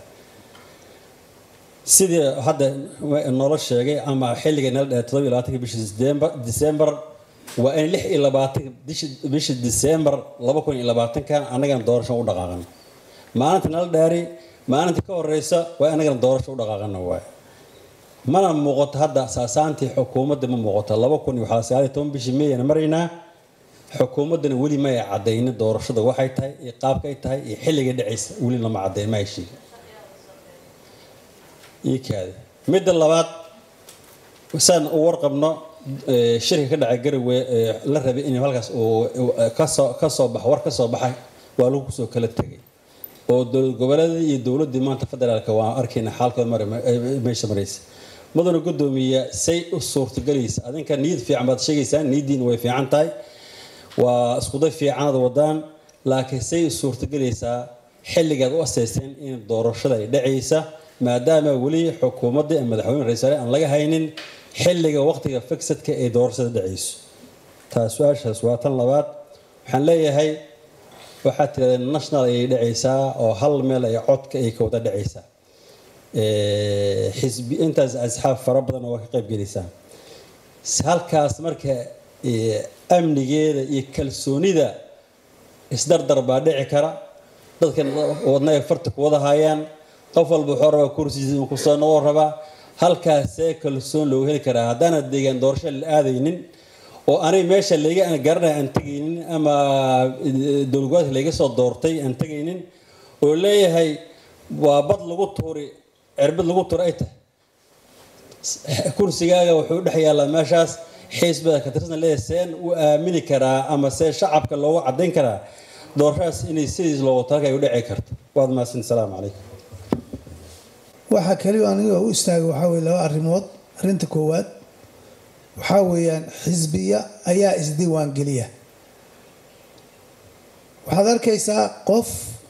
G: sidii hadda noola sheegay ama xilliga nala dhahay todoba iyo labaatanka bisha disembar waa in lix iyo labaatanka bisha disembar laba kun iyo labaatankan annagana doorasho u dhaqaaqano maalinta nala dhaari maalinta ka horeysa waa annagana doorasho u dhaqaaqano waay mana muuqato hadda saasaantii xukuumadda ma muuqato laba kun iyo waxaa sagaal iyo toban bishii meeyana maraynaa xukuumaddana weli ma ay cadaynin doorashada waxay tahay iyo qaabkay tahay iyo xilliga dhacaysa weli lama cadayn ma ay sheegin ii kaada midda labaad saan u warqabno shirka ka dhacay garowe la rabay in halkaas uu kasoo kasoo bax war kasoo baxay waa lagu soo kala tegay oo dowlad goboleedii iyo dowladdii maanta federaalka waan arkayna xaalkooda mar meesha maraysa mudana gudoomiya say u suurtagelaysa adinka niyad fiican baad sheegaysaan niyaddiina way fiican tahay waa iskuday fiicanaad wadaan laakiin say u suurtagelaysaa xilligaad u asaysteen in doorashada ay dhacaysa maadaama weli xukuumadda ee madaxweyne ra-iisul aan laga haynin xilliga waqtiga fixedka ee doorashada dhacayso taas su-aashaas waa tan labaad waxaan leeyahay waxaad tirahdeen national ayay dhacaysaa oo hal meel ay codka ay ka wada dhacaysaa xisbi intaas asxaab fara badan waa ka qayb gelaysaa halkaas marka amnigeeda iyo kalsoonida isdardar baa dhici kara dadkan wadna ay farta ku wada hayaan qof walba wuxuu rabaa kursigiisa inuu kusoo noqon rabaa halkaasee kalsoon loogu heli karaa haddaana deegaan doorasho la aadaynin oo anay meesha layga garanaya aan tegaynin ama dowlgoboleedka layga soo doortay aan tegaynin oo leeyahay waa bad lagu tuuri cirbad lagu tuuri ay tahay kursigaaga wuxuu dhex yaallaa meeshaas xisbada ka tirsan leeyahay seen u aamini karaa ama see shacabka loogu cadayn karaa doorashadaas inay sidiis loogu talagay u dhici karto waad mahadsan salaamu calaykum
H: waxaa kaliya aniga u istaagay waxaa weye laba arrimood arrinta koowaad waxaa weeyaan xisbiya ayaa isdiiwaan geliya waxaad arkaysaa qof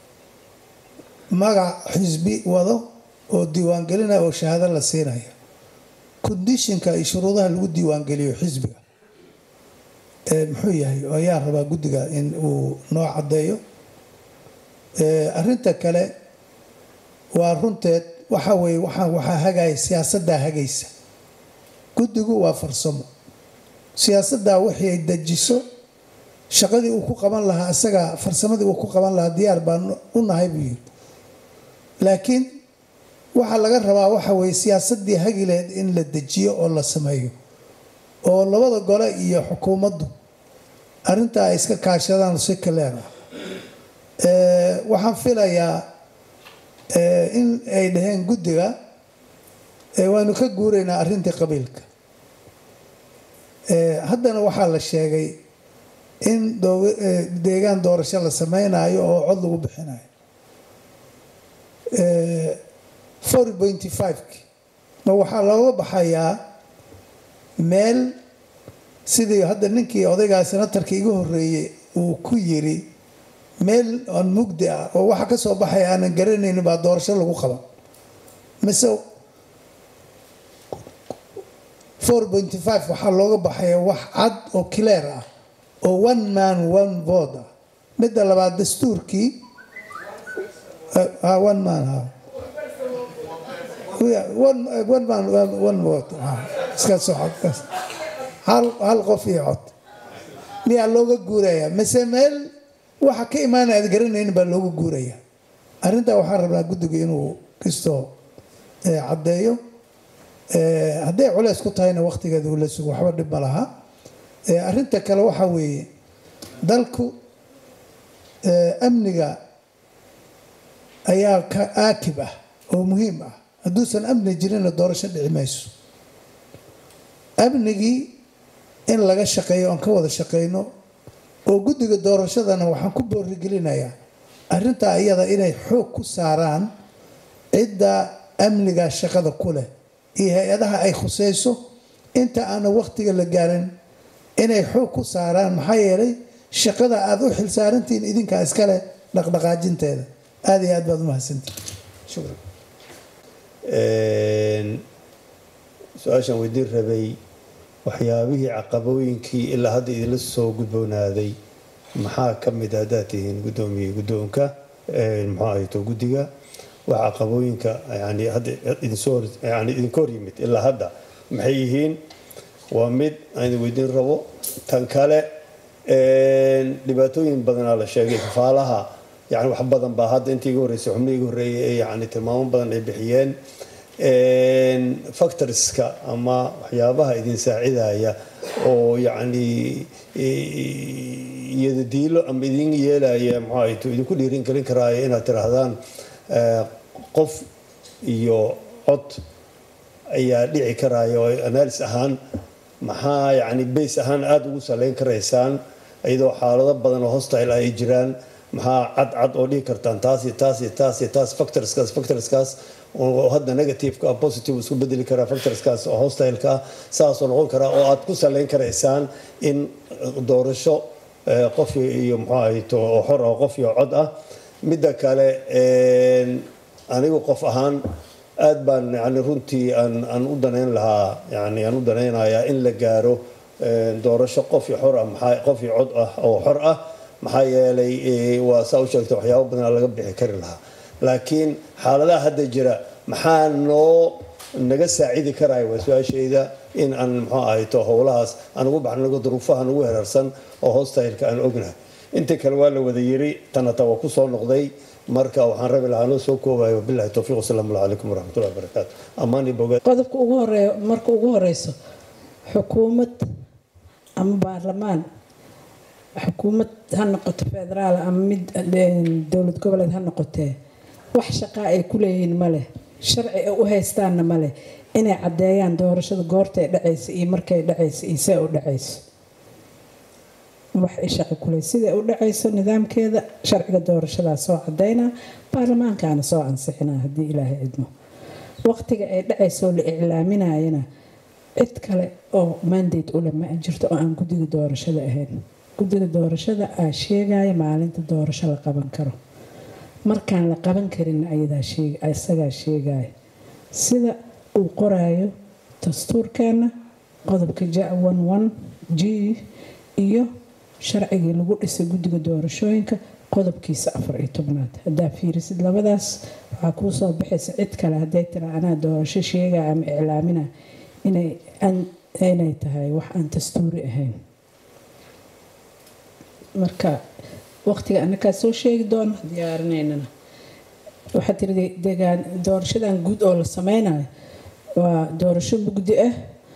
H: magac xisbi wado oo diiwaangelinaya oo shahaado la siinaya condishinka iyo shuruudaha lagu diiwaangeliyo xisbiga muxuu yahay ayaa rabaa guddiga in uu noo caddeeyo arinta kale waa runteed waxa weye waxaa hagaya siyaasaddaa hagaysa guddigu waa farsamo siyaasaddaa wixii ay dejiso shaqadii uu ku qaban lahaa isaga farsamadii uu ku qaban lahaa diyaar baan u nahay buu yiri laakiin waxaa laga rabaa waxa weye siyaasadii hagileed in la dejiyo oo la sameeyo oo labada gole iyo xukuumaddu arintaa ay iska kaashadaan si kaleer ah waxaan filayaa in ay dhaheen guddiga waanu ka guuraynaa arrintii qabiilka haddana waxaa la sheegay in deegaan doorasho la sameynayo oo cod lagu bixinayo four pointy five-ki ma waxaa looga baxayaa meel sidii hadda ninkii odaygaa senatarka iga horeeyey uu ku yiri meel aan mugdi ah oo waxa ka soo baxaya aanan garanaynin baa doorasho lagu qaban mise four pointy five waxaa looga baxaya wax cad oo clear ah oo one man one vote ah midda labaad dastuurkii one man ha one man one vote iska socod hal hal qof iyo cod miyaa looga guuraya mise meel waxa ka imaanaya aad garanaynin baa looga guuraya arrintaa waxaan rabnaa guddiga inuu kastoo caddeeyo hadday culeys ku tahayna waqtigeeda uu la sugo waxba dhib ma laha arrinta kale waxaa weeye dalku amniga ayaa ka aakib ah oo muhiim ah hadduusan amni jirinna doorasho dhici mayso amnigii in laga shaqeeyo aan ka wada shaqeyno oo guddiga doorashadana waxaan ku boorigelinayaa arrintaa iyada inay xoog ku saaraan cidda amniga shaqada ku leh iyo hay-adaha ay khuseyso inta aanan waqtiga la gaarin inay xoog ku saaraan maxaa yeelay shaqada aada u xilsaarantihiin idinkaa iskale dhaqdhaqaajinteeda aada iyo aad baad umahadsantihin shukran
I: su-aashaan weydiin rabay waxyaabihii caqabooyinkii ilaa hadda idinla soo gudboonaaday maxaa ka mid haddaad tihiin guddoomiye guddoonka muxuu ahayto guddiga wax caqabooyinka yani hadda idinsoo yani idinka hor yimid ilaa hadda maxay yihiin waa mid aan idin weydiin rabo tan kale dhibaatooyin badanaa la sheegay kafaalaha yani wax badan baa hadda intii iga horreysay xubnihii iga horreeyay ee yani tilmaamo badan ay bixiyeen factorska ama waxyaabaha idin saacidaya oo yacni iyadadiilo ama idin yeelaya maxaa idinku dhiirin gelin karaayo inaad tiraahdaan qof iyo cod ayaa dhici karaya oo analysis ahaan maxaa yacni base ahaan aada ugu saleyn karaysaan iyadoo xaalado badan oo hostile ay jiraan maxaa cad cad oo dhihi kartaan taas iyo taas iyo taas iyo taas factorskaas factorskaas oo hadda negativeka positive isku bedeli karaa factorskaas oo hostile-ka ah saasoo noqon karaa oo aad ku saleyn karaysaan in doorasho qof iyo muxuu ahayto oo xor ah qof iyo cod ah midda kale anigu qof ahaan aada baan yani runtii aan aan u danayn lahaa yani aan u danaynayaa in la gaaro doorasho qof iyo xor ah maxaa qof iyo cod ah oo xor ah maxaa yeelay waa saa u sheegtay waxyaabo badan laga bixi kari lahaa laakiin xaaladaha hadda jira maxaa noo naga saacidi karaya waa su-aashayda in aan muxuu ahayto howlahaas aan ugu baxnago duruufaha nagu hereersan oo hostyleka aan ognahay inta kale waa la wada yiri tanata waa kusoo noqday marka waxaan rabi lahaa noo soo koobayo wabilahi towfiiq wasalaamu calaykum waraxmatullahi wabarakaatu ammaani bogaad
C: qodobka ugu horeeya marka ugu horeyso xukuumad ama baarlamaan xukuumad ha noqoto federaal ama mid dowlad goboleed ha noqotee wax shaqaa ay ku leeyihiin maleh sharci ay u haystaanna maleh inay caddeeyaan doorashada goortay dhacaysa iyo markay dhacaysa iyo see u dhacayso wax ay shaqi kuley siday u dhacayso nidaamkeeda sharciga doorashadaa soo cadeynaa baarlamaankaana soo ansixinaa haddii ilaahay cidmo waqtiga ay dhacaysoo la iclaaminayana cid kale oo mandate ule ma jirto oo aan guddiga doorashada ahayn guddiga doorashada aa sheegaya maalinta doorasho la qaban karo markaan la qaban karin isagaa sheegaya sida uu qoraayo dastuurkeena qodobka ja g iyo sharcigii lagu dhisay guddiga doorashooyinka qodobkiisa afar iyo tobnaad haddaa fiirisid labadaas waxaa kuu soo baxaysa cid kale hadday tira anaa doorasho sheegaya ama iclaamina inay tahay wax aan dastuuri ahayn marka waqtiga anakaa soo sheegi doono diyaarinaynana waxaa tiri degaan doorashadan guud oo la sameynayo waa doorasho mugdi ah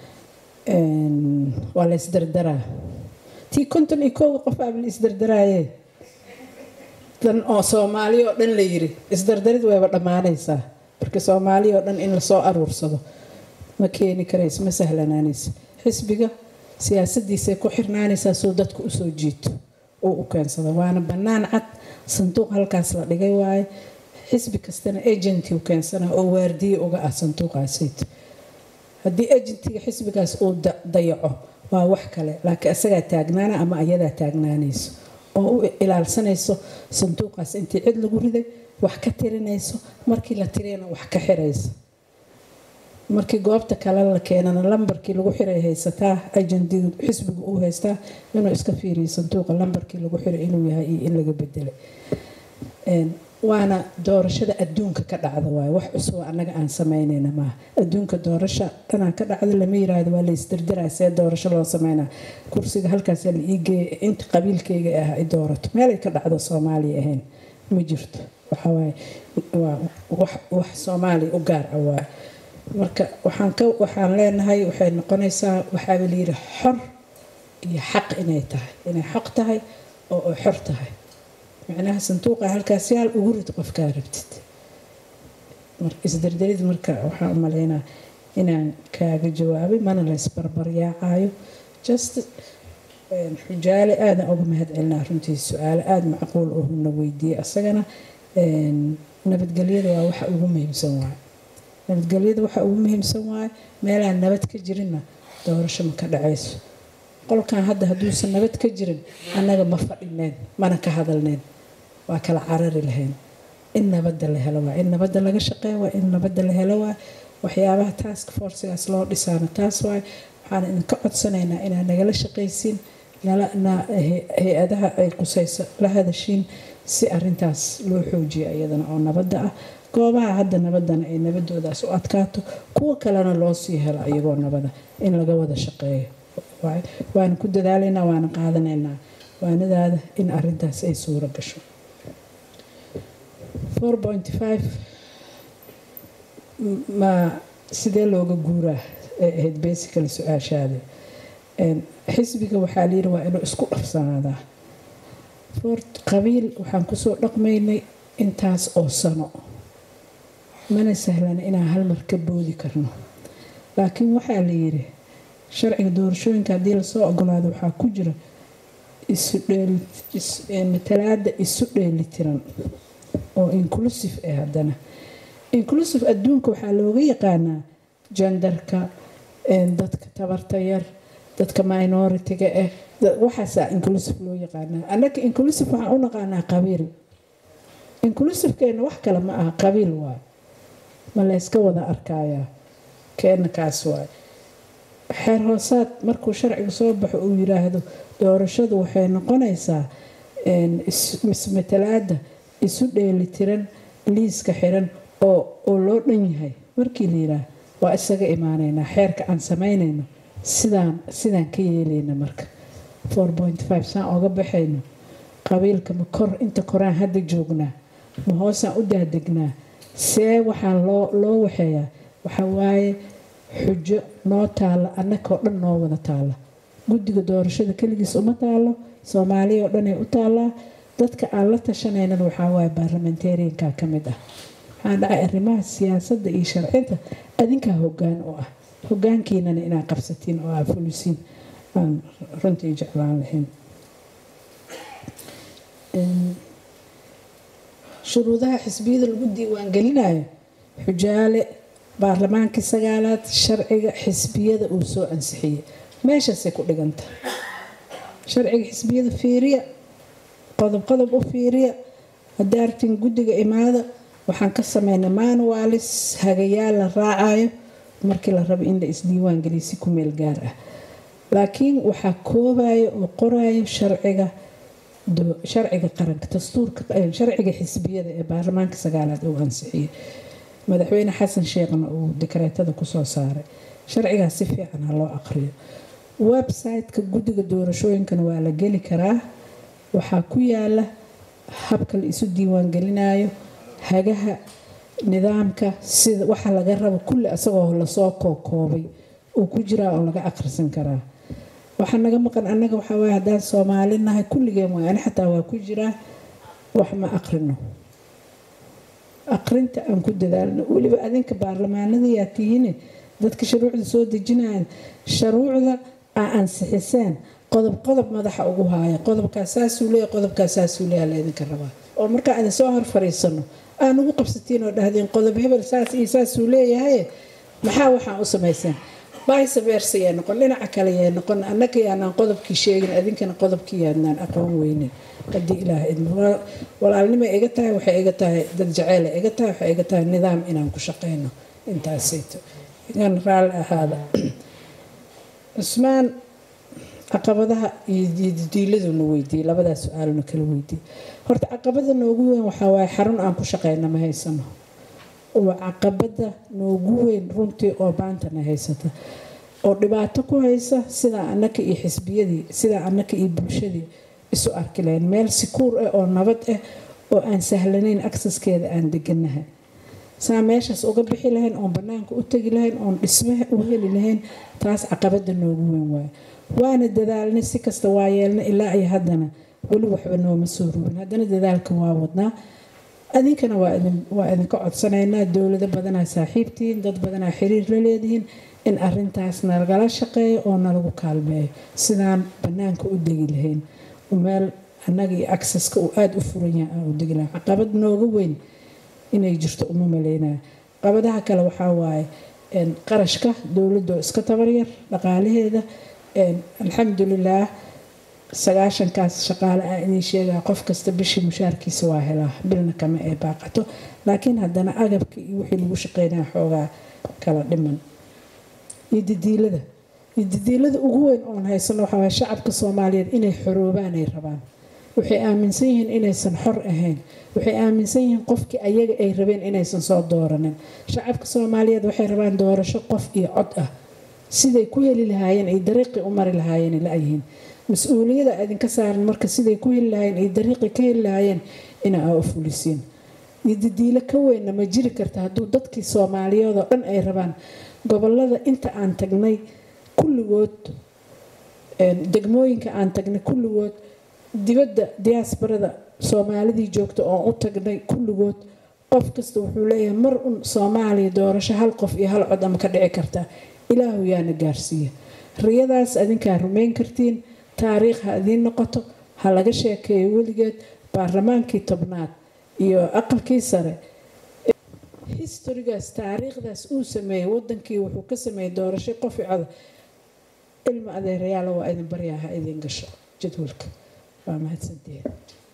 C: waa la isdardaraa tii konton iyo kooga qof aaba la isdardaraaye dan oo soomaali oo dhan la yiri isdardarid wayba dhammaanaysaa marka soomaali oo dhan in lasoo aruursado ma keeni karayso ma sahlanaanayso xisbiga siyaasadiisay ku xirnaanaysaa soo dadku usoo jiito uu u keensado waana bannaan cad sanduuq halkaas la dhigay waaye xisbi kastana agenty u keensana oo waardiye uga ah sanduuqaasayt haddii agentiga xisbigaas uu dayaco waa wax kale laakiin isagaa taagnaana ama ayadaa taagnaanayso oo u ilaalsanayso sanduuqaas intii cid lagu riday wax ka tirinayso markii la tiriyana wax ka xirayso markii goobta kale la keenana lambarkii lagu xiray haysataa ajendiga xisbiga uu haystaa inuu iska fiiriyo sanduuqa lambarkii lagu xiray inuu yahay iyo in laga bedelay waana doorashada adduunka ka dhacda waay wax cusub annaga aan samaynayna maaha adduunka doorasha dhanaa ka dhacda lama yiraahdo waa la isdirdiraa see doorasho loo sameynaa kursiga halkaas la iigeeya inta qabiilkayga ah ay doorato meelay ka dhacdo soomaaliya ahayn ma jirto waxawaaye waa wax soomaaliya u gaar ah waay marka waxaan ka waxaan leenahay waxay noqonaysaa waxaaba layidhi xor iyo xaq inay tahay inay xaq tahay oo ay xor tahay macnaha sanduuqa halkaas yaal ugu rid qofkaa rabtid isdardarid marka waxaan u malaynaa inaan kaaga jawaabay mana la isbarbaryaacayo just xujaale aadan uga mahad celinaa runtii su-aale aada macquul ohuna weydiiyey asagana nabadgelyada waa waxa ugu muhiimsan waaye nabadgelyada waxa ugu muhiimsan waaye meelaan nabad ka jirinna doorasho ma ka dhacayso qolkan hadda hadduusan nabad ka jirin annaga ma fadhineen mana ka hadalneen waa kala carari lahayn in nabadda la helo waa in nabadda laga shaqeeya waa in nabadda la helo waa waxyaabaha task forcigaas loo dhisaana taas waay waxaan idinka codsanaynaa inaad nagala shaqaysiin hay-adaha ay qusayso la hadashiin si arintaas loo xoojiyo iyadana oo nabadda ah goobaha hadda nabadana ay nabadoodaas u adkaato kuwa kalena loo sii helo iyagoo nabada in laga wada shaqeeyo waana ku dadaalaynaa waana qaadanaynaa waanadaada in arintaas ay suuro gasho ma sidee looga guuraa ee ahayd basically su-aashaada xisbiga waxaa layidhi waa inuu isku dhafsanaadaa fort qabiil waxaan kusoo dhaqmaynay intaas oo sano mana sahlana inaan halmar ka boodi karno laakiin waxaa la yidhi sharciga doorashooyinka haddii lasoo ogolaado waxaa ku jira matalaada isu dheelitiran oo inclusive ah haddana inclusive adduunka waxaa looga yaqaanaa jandarka dadka tabarta yar dadka minoritiga ah waxaasaa inclusive loo yaqaanaa annaka inclusive waxaan u naqaanaa qabiil inclusivekeena wax kale ma aha qabiil waay ma layska wada arkayaa keena kaas waay xeer hoosaad markuu sharciga soo baxo uu yiraahdo doorashadu waxay noqonaysaa ismatalaada isu dheelitiran liiska xiran oo loo dhan yahay markii la yiraah waa isaga imaaneynaa xeerka aan samaynayno sidaan sidaan ka yeelayna marka saan oga baxayno qabiilka ma kor inta koraan hadda joognaa ma hoosaan u daadegnaa see waxaa loo waxeeyaa waxaa waaye xujo noo taalla annakoo dhan noo wada taalla guddiga doorashada keligiis uma taallo soomaaliya oo dhanay u taallaa dadka aan la tashanaynana waxaa waaye baarlamentarianka ka mid ah waxaa dhacay arrimaha siyaasadda iyo sharcinta adinkaa hoggaan u ah hoggaankiinana inaad qabsatiin oo aad fulisiin aan runtii jeclaan lahayn shuruudaha xisbiyada lagu diiwaangelinayo xujaale baarlamaankii sagaalaad sharciga xisbiyada uu soo ansixiyey meeshaasay ku dhiganta sharciga xisbiyada fiiriya qodob qodob u fiiriya hadaartin guddiga imaada waxaan ka sameynay manualis hagayaal la raacayo markii la rabo in la isdiiwaan geliyo si ku meel gaar ah laakiin waxaa koobayo oo qorayo sharciga sharciga qaranka dastuurka sharciga xisbiyada ee baarlamaanka sagaalaad uu ansixiyey madaxweyne xasan sheekhna uu dekreetada kusoo saaray sharcigaas si fiican ha loo aqriyo website-ka guddiga doorashooyinkana waa la geli karaa waxaa ku yaala habka la isu diiwaangelinayo hagaha nidaamka sida waxa laga rabo kulli asagoo lasoo kookoobay uu ku jiraa oo laga akhrisan karaa waxaa naga maqan annaga waxaa waay haddaan soomaali nahay kulligeen waay ani xataa waa ku jiraa wax ma aqrino aqrinta aan ku dadaalno weliba adinka baarlamaanadayaa tihiine dadka shuruucda soo dejinayan shuruucda aa ansixiseen qodob qodob madaxa ugu haaya qodobkaas saasuu leeya qodobkaas saasuu leeya laydinka rabaa oo markaa idin soo hor fariisano aan ugu qabsatiin oo dhahdeen qodob hebel saas iyo saasuu leeyahay maxaa waxaan u samayseen vice versa yaa noqon dhinaca kale yaa noqon annaga yaanaan qodobkii sheegin adinkana qodobkii yaanaan aqoon weynin haddii ilaah idmo walaalnimo iga tahay waxay iga tahay dad jaceyla iga tahay waxay iga tahay nidaam inaan ku shaqeyno intaasayto igan raalli ahaada cusmaan caqabadaha iyo diiladuna weydiiyey labadaas su-aaluna kala weydiiyey horta caqabada noogu weyn waxaa waaye xarun aan ku shaqeyna ma haysano waa caqabada noogu weyn runtii oo baantana haysata oo dhibaato ku haysa sidaa annaka iyo xisbiyadii sidaa annaka iyo bulshadii isu arki lahayn meel sikuur ah oo nabad ah oo aan sahlanayn aksaskeeda aan deganahay saa meeshaas uga bixi lahayn oon banaanka u tegi lahayn oon dhismaha u heli lahayn taas caqabada noogu weyn waaye waana dadaalnay si kasta waa yeelna ilaa iyo haddana weli waxba nooma soo rubin haddana dadaalka waa wadnaa adinkana waa idinka codsanaynaa dowlado badanaa saaxiibtihiin dad badanaa xiriir la leedihiin in arintaas nalagala shaqeeyo oo nalagu kaalmeeyo sidaan banaanka u degi lahayn meel annaga iyo acceska uu aada u furan yahay aan u degi lahayn caqabad nooga weyn inay jirto uma maleynaya caqabadaha kale waxaa waaye qarashka dowladoo iska tabaryar dhaqaalaheeda alxamdulilaah sagaashankaas shaqaale aan idiin sheegaa qof kasta bishii mushaarkiisa waa helaa bilna kama ee baaqato laakiin haddana agabka iyo wixii lagu shaqeynaya xoogaa kala dhiman iyo didiilada iyo didiilada ugu weyn oon haysano waxaa waay shacabka soomaaliyeed inay xoroobaan ay rabaan waxay aaminsan yihiin inaysan xor ahayn waxay aaminsan yihiin qofkii ayaga ay rabeen inaysan soo dooranin shacabka soomaaliyeed waxay rabaan doorasho qof iyo cod ah siday ku heli lahaayeen ay dariiqii u mari lahaayeen la-yihiin mas-uuliyada idinka saaran marka siday ku heli lahaayeen ay dariiqii ka heli lahaayeen ina aa u fulisiin iyo didiilo ka weynna ma jiri karta hadduu dadkii soomaaliyeed oo dhan ay rabaan gobolada inta aan tagnay kulligood degmooyinka aan tagnay kulligood dibadda diyaasbarada soomaalidii joogta oon u tagnay kulligood qof kasta wuxuu leeyahay mar un soomaaliya doorasho hal qof iyo hal cod ama ka dhici kartaa ilaahu yaana gaarsiiya riyadaas adinkaa rumayn kartiin taariikh ha idiin noqoto ha laga sheekeeyo weligeed baarlamaankii tobnaad iyo aqalkii sare historigaas taariikhdaas uu sameeyey wadankii wuxuu ka sameeyey doorasho qof i coda ilma adeerayaala waa idin baryaa ha idin gasho jadwalka waa mahadsantihiin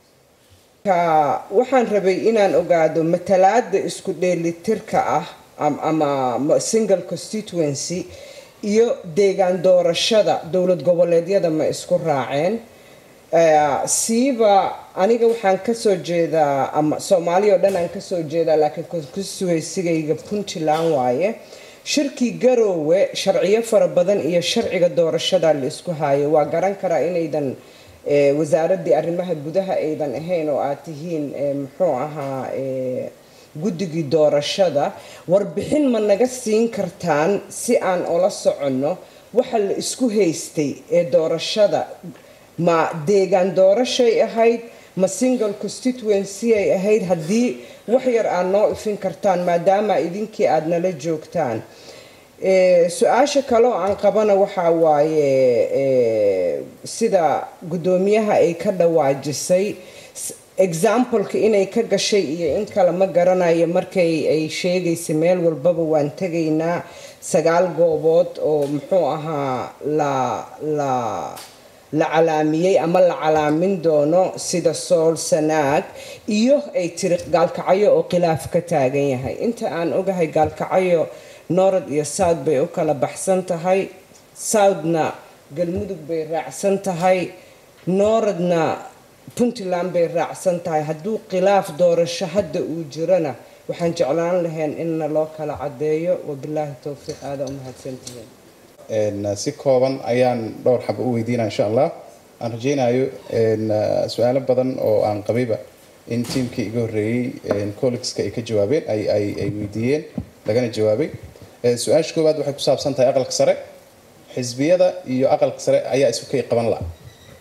J: waxaan rabay inaan ogaado matalaada isku dheelitirka ah ama single constituency iyo deegaan doorashada dowlad goboleedyada ma isku raaceen siiba aniga waxaan kasoo jeedaa ama soomaaliya oo dhan aan kasoo jeedaa laakiin constituensigayga puntland waaye shirkii garoowe sharciyo fara badan iyo sharciga doorashada la isku haayo waa garan karaa inaydan wasaaradii arrimaha gudaha aydan ahayn oo aad tihiin muxuu ahaa guddigii doorashada warbixin ma naga siin kartaan si aan ola soconno waxa la isku haystay ee doorashada ma deegaan doorashay ahayd ma single constituency ay ahayd haddii wax yar aad noo ifin kartaan maadaama idinkii aada nala joogtaan su-aasha kaleo aan qabana waxaa waaye sida guddoomiyaha ay ka dhawaajisay exampleka inay ka gashay iyo in kale ma garanayo markay ay sheegaysa meel walbaba waan tegaynaa sagaal goobood oo muxuu ahaa la la la calaamiyey ama la calaamin doono sida sool sanaag iyo ay tiri gaalkacyo oo khilaaf ka taagan yahay inta aan ogahay gaalkacyo noorad iyo south bay u kala baxsan tahay southna galmudug bay raacsan tahay nooradna puntland bay raacsan tahay hadduu khilaaf doorasho hadda uu jirana waxaan jeclaan lahayn inna loo kala cadeeyo wabilaahi towfiiq aada u mahadsantihiin
K: si kooban ayaan dhowr xaba u weydiinaa insha allah aan rajeynayo su-aalo badan oo aan qabayba in tiimkii iga horreeyey collegska ay ka jawaabeen ay weydiiyeen lagana jawaabay su-aasha koowaad waxay ku saabsan tahay aqalka sare xisbiyada iyo aqalka sare ayaa isu kay qaban la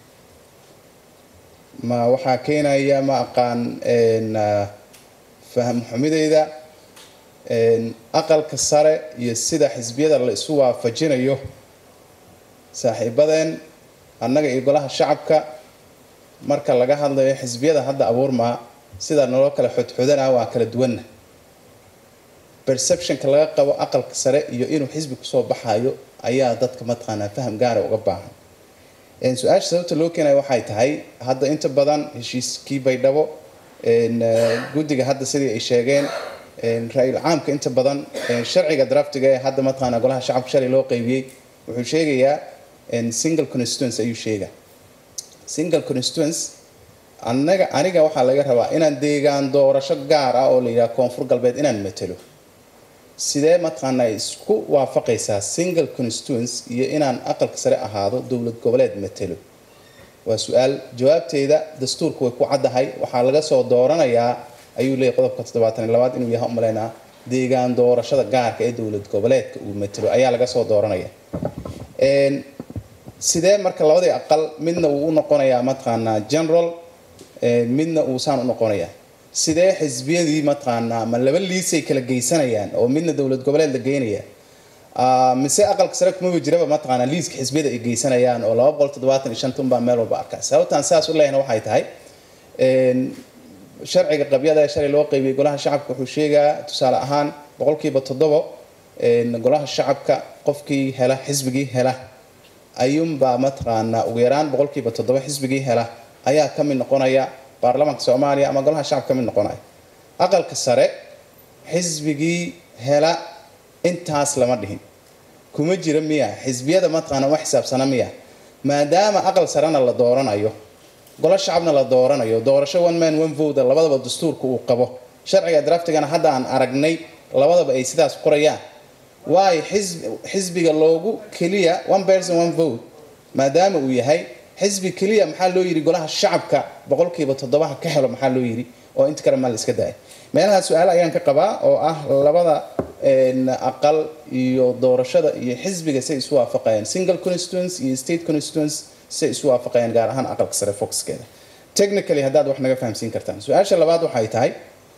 K: ma waxaa keenaya ma aqaan faham xumideyda aqalka sare iyo sida xisbiyada la isu waafajinayo saaxiibadeen annaga iyo golaha shacabka marka laga hadlayo xisbiyada hadda abuurmaa sida naloo kala xodxodanaa waa kala duwanna perceptionka laga qabo aqalka sare iyo inuu xisbi kusoo baxayo ayaa dadka mataqaanaa faham gaara uga baahan su-aasha sababta loo keenaya waxay tahay hadda inta badan heshiiskii baydhabo guddiga hadda sidii ay sheegeen ra-iul caamka inta badan sharciga draftiga ee hadda mataqaanaa golaha shacabka shalay loo qeybiyey wuxuu sheegayaa single constituence ayuu sheegaa single constituence anaga aniga waxaa laga rabaa inaan deegaan doorasho gaar ah oo la yidhaha koonfur galbeed inaan matelo sidee mataqaanaa isku waafaqaysaa single constituence iyo inaan aqalka sare ahaado dowlad goboleed matelo waa su-aal jawaabteeda dastuurka way ku caddahay waxaa laga soo dooranayaa ayuu leeyahy qodobka toddobaatan iyo labaad inuu yahay umaleynaa deegaan doorashada gaarka ee dowlad goboleedka uu matelo ayaa laga soo dooranaya sidee marka labadii aqal midna uu u noqonayaa mataqaanaa general midna uusaan u noqonayaa sidee xisbiyadii mataqaanaa ma laba liisay kala geysanayaan oo midna dowlad goboleed la geynaya mise aqalka sare kumaba jiraba mataqaanaa liiska xisbiyada ay geysanayaan oo laba boqol toddobaatan iyo shantan baa meel walba arkaa sababtaan sidaas u leeyahna waxay tahay sharciga qabyada ee shalay loo qeybiyey golaha shacabka wuxuu sheegaa tusaale ahaan boqolkiiba toddobo golaha shacabka qofkii hela xisbigii hela ayuunbaa mataqaanaa ugu yaraan boqolkiiba toddoba xisbigii hela ayaa ka mid noqonaya baarlamaanka soomaaliya ama golaha shacabka ka mid noqonaya aqalka sare xisbigii hela intaas lama dhihin kuma jira miya xisbiyada mataqaana ma xisaabsana miya maadaama aqal sarena la dooranayo golo shacabna la dooranayo doorasho one man one vote labadaba dastuurka uu qabo sharciga draftigana hadda aan aragnay labadaba ay sidaas qorayaan waayo xisbiga loogu keliya one person one vote maadaama uu yahay xisbi keliya maxaa loo yidhi golaha shacabka boqolkiiba toddobaha ka helo maxaa loo yidhi oo inta kale maa la iska daaya meelaha su-aal ayaan ka qabaa oo ah labada aqal iyo doorashada iyo xisbiga say isu waafaqayaan single constituents iyo state constituents say isu waafaqayaan gaar ahaan aqalka sare foxkeeda technically haddaad wax naga fahamsiin kartaan su-aasha labaad waxay tahay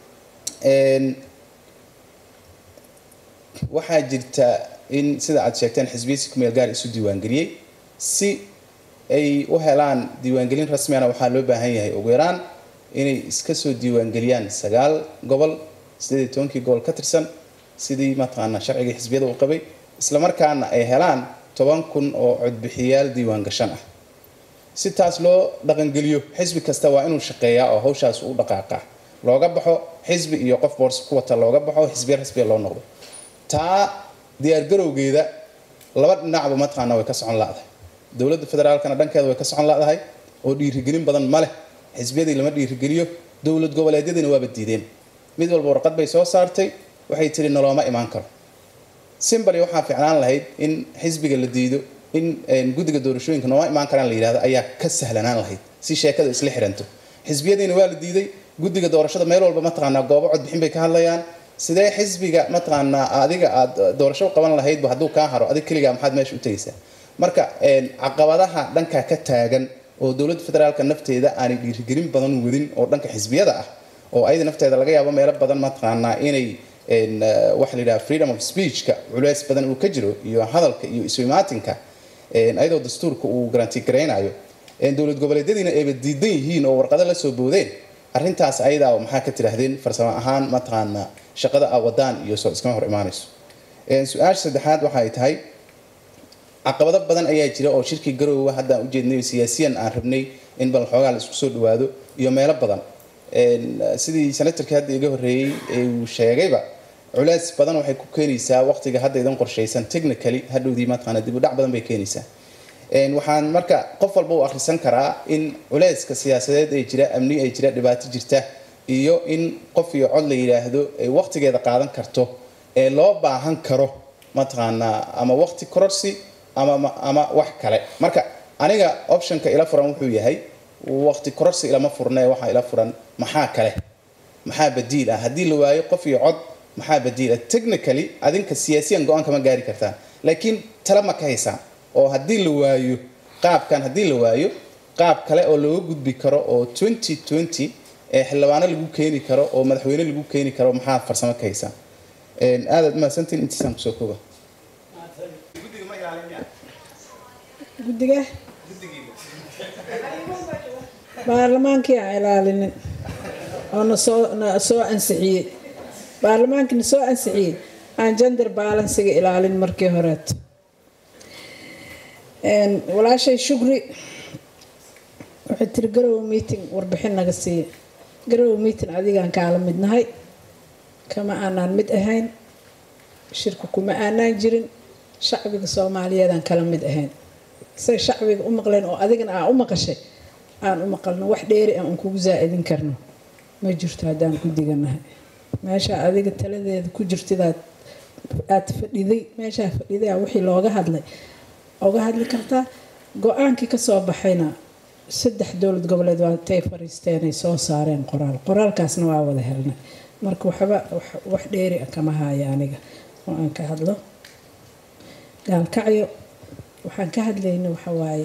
K: waxaa jirta in sida aad sheegteen xisbiyasi kumeel gaar isu diiwaangeliyey si ay u helaan diiwaangelin rasmiyana waxaa loo baahan yahay ugu yaraan inay iska soo diiwaangeliyaan sagaal gobol sideed iyo tobankii gobol ka tirsan sidii mataqaana sharcigii xisbiyada uu qabay islamarkaana ay helaan toban kun oo codbixiyaal diiwaan gashan ah si taas loo dhaqangeliyo xisbi kasta waa inuu shaqeeyaa oo hawshaas u dhaqaaqaa looga baxo xisbi iyo qof boors ku wata looga baxo xisbiya rasmiya loo noqdo taa diyaargarowgeeda laba dhinacba mataqaana way ka socon ladahay dowladda federaalkana dhankeeda way ka socon ladahay oo dhiirigelin badan ma leh xisbiyadii lama dhiirigeliyo dowlad goboleedyadiina waaba diideen mid walba warqad bay soo saartay waxay tiri nolooma imaan karo simbali waxaa ficnaan lahayd in xisbiga la diido in guddiga doorashooyinka nooma imaan karaan la yidhahdo ayaa ka sahlanaan lahayd si sheekada isla xiranto xisbiyadiina waa la diiday guddiga doorashada meel walba mataqaanaa goobo codbixin bay ka hadlayaan sidee xisbiga mataqaanaa adiga aad doorasho qaban lahaydba hadduu kaa haro adig keligaa maxaad meesha u tegaysaa marka caqabadaha dhankaa ka taagan oo dowladda federaalka nafteeda aanay dhiirigelin badan wadin oo dhanka xisbiyada ah oo ayada nafteeda laga yaabo meelo badan mataqaanaa inay waxa la yidhaha freedom of speechka culeys badan uu ka jiro iyo hadalka iyo iswimaatinka ayadoo dastuurka uu garanti garaynayo dowlad goboleedyadiina ayba diidan yihiin oo warqado la soo boodeen arrintaas ayadaa maxaa ka tidhaahdeen farsamo ahaan mataqaanaa shaqada a wadaan iyo soo iskama hor imaanayso su-aasha saddexaad waxay tahay caqabado badan ayaa jira oo shirkii garoowa haddaan ujeednay siyaasiyan aan rabnay in bal xoogaa la isku soo dhawaado iyo meelo badan sidii senatarkii hadda iga horreeyey uu sheegayba culeys badan waxay ku keenaysaa waqtiga hadda idan qorshaysan technically hadhowdii mataqaana dib u dhac badan bay keenaysaa waxaan marka qof walba u akhrisan karaa in culeyska siyaasadeed ee jira amni ay jira dhibaato jirta iyo in qof iyo cod la yidhaahdo ay waqtigeeda qaadan karto ee loo baahan karo mataqaanaa ama waqti kororsi ama ama wax kale marka aniga optionka ila furan wuxuu yahay waqti kororsi ilama furne waxaa ila furan maxaa kale maxaa badiil ah haddii la waayo qof iyo cod maxaa badiil ah technically adinka siyaasiyan go-aan kama gaari kartaan laakiin tala ma ka haysaan oo haddii la waayo qaabkan haddii la waayo qaab kale oo looga gudbi karo oo twenty twenty ee xildhibaano lagu keeni karo oo madaxweyne lagu keeni karo maxaa farsamo ka haysaan aadaad mahadsantiin intiisaan kusoo kooba
C: guddiga baarlamaankii aan ilaalinin oo nasoo na soo ansixiyey baarlamaankii na soo ansixiyey aan gender balansiga ilaalin markii horeeto walaashay shugri waxay tiri garowe meeting warbixin naga siiya garowe meeting adigaan kaala midnahay kama aanaan mid ahayn shirka kuma aanaan jirin shacbiga soomaaliyeedaan kala mid ahayn say shacbiga u maqleen oo adigana aa u maqashay aan u maqalno wax dheeri aan kugu saa-idin karno ma jirto haddaan guddiganahay meesha adiga taladeeda ku jirtidaad aad fadhiday meeshaa fadhidaa wixii looga hadlay oga hadli kartaa go-aankii kasoo baxayna saddex dowlad goboleed waatay fariisteenay soo saareen qoraal qoraalkaasna waa wada helnay marka waxba wax dheeri ah kama haayo aniga oo aan ka hadlo gaalkacyo waxaan ka hadlayna waxawaaye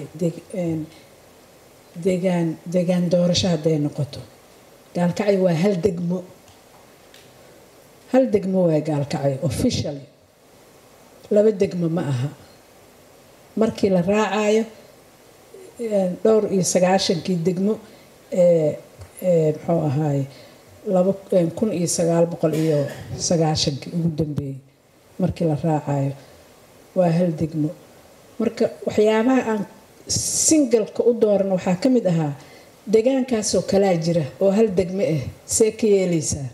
C: degaan degaan doorasho hadday noqoto gaalkacyo waa hal degmo hal degmo waa gaalkacyo officially laba degmo ma aha markii la raacayo dhowr iyo sagaashankii degmo ee muxuu ahaaye laba kun iyo sagaal boqol iyo sagaashankii ugu dambeeyey markii la raacayo waa hal degmo marka waxyaabaha aan singalka u dooran waxaa ka mid ahaa degaankaasoo kalaa jira oo hal degmo ah see ka yeelaysaan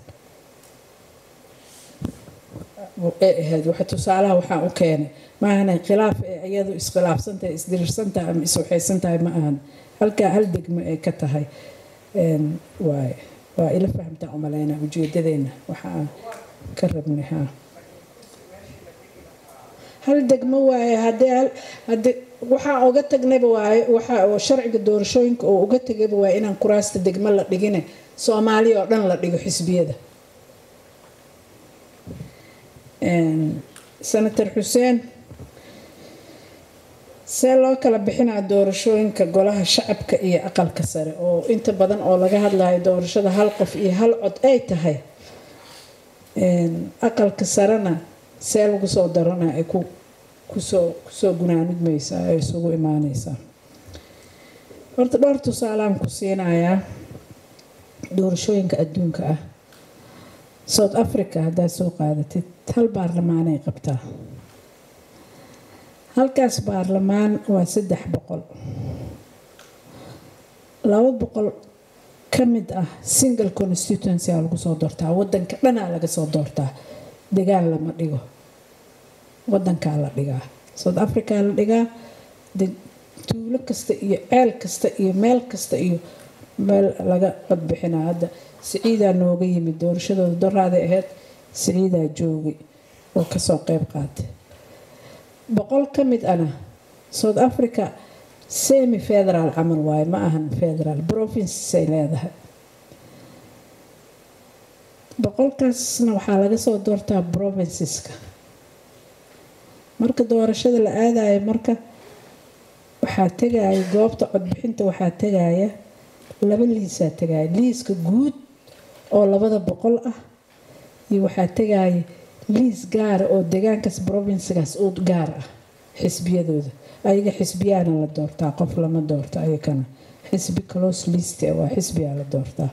C: ee ahayd waxa tusaalaha waxaan u keenay maahana khilaaf ee iyadu iskhilaafsantahay isdirirsantahay ama iswaxaysantahay ma ahan halkaa hal degmo ay ka tahay waay waa ila fahamtaa umaleynaa ujeedadeena waxa aan ka rabnay ha hal degmo waaye haddii hal haddii waxaa uga tagnayba waaye waxa oo sharciga doorashooyinka oo uga tegayba waaye inaan kuraasta degmo la dhigine soomaaliya oo dhan la dhigo xisbiyada senator xuseen see loo kala bixinaa doorashooyinka golaha shacabka iyo aqalka sare oo inta badan oo laga hadlayo doorashada hal qof iyo hal cod ay tahay aqalka sarena see lagu soo darana ay ku kusoo kusoo gunaanudmaysaa ay isugu imaaneysaa horta dhowr tusaalaan ku siinayaa doorashooyinka adduunka ah south africa haddaad soo qaadatid hal baarlamaanay qabtaa halkaas baarlamaan waa saddex boqol laba boqol ka mid ah single constituency aa lagu soo doortaa wadanka dhanaa laga soo doortaa degaan lama dhigo wadankaa la dhigaa south africa la dhigaa tuulo kasta iyo ceel kasta iyo meel kasta iyo meel laga codbixinaa hadda siciidaa nooga yimid doorashadooda doraaday ahayd siciidaa joogay oo kasoo qeyb qaatay boqol ka mid ana south africa semi federal camal waaye ma ahan federal provincesay leedahay boqolkaasna waxaa laga soo doortaa provinceska marka doorashada la aadayo marka waxaa tegaya goobta codbixinta waxaa tegaya laba liisaa tegaya liiska guud oo labada boqol ah iyo waxaa tegaya liis gaara oo degaankaas provincekaas u gaar ah xisbiyadooda ayaga xisbiyaana la doortaa qof lama doorto ayakana xisbi close list waa xisbiyaa la doortaa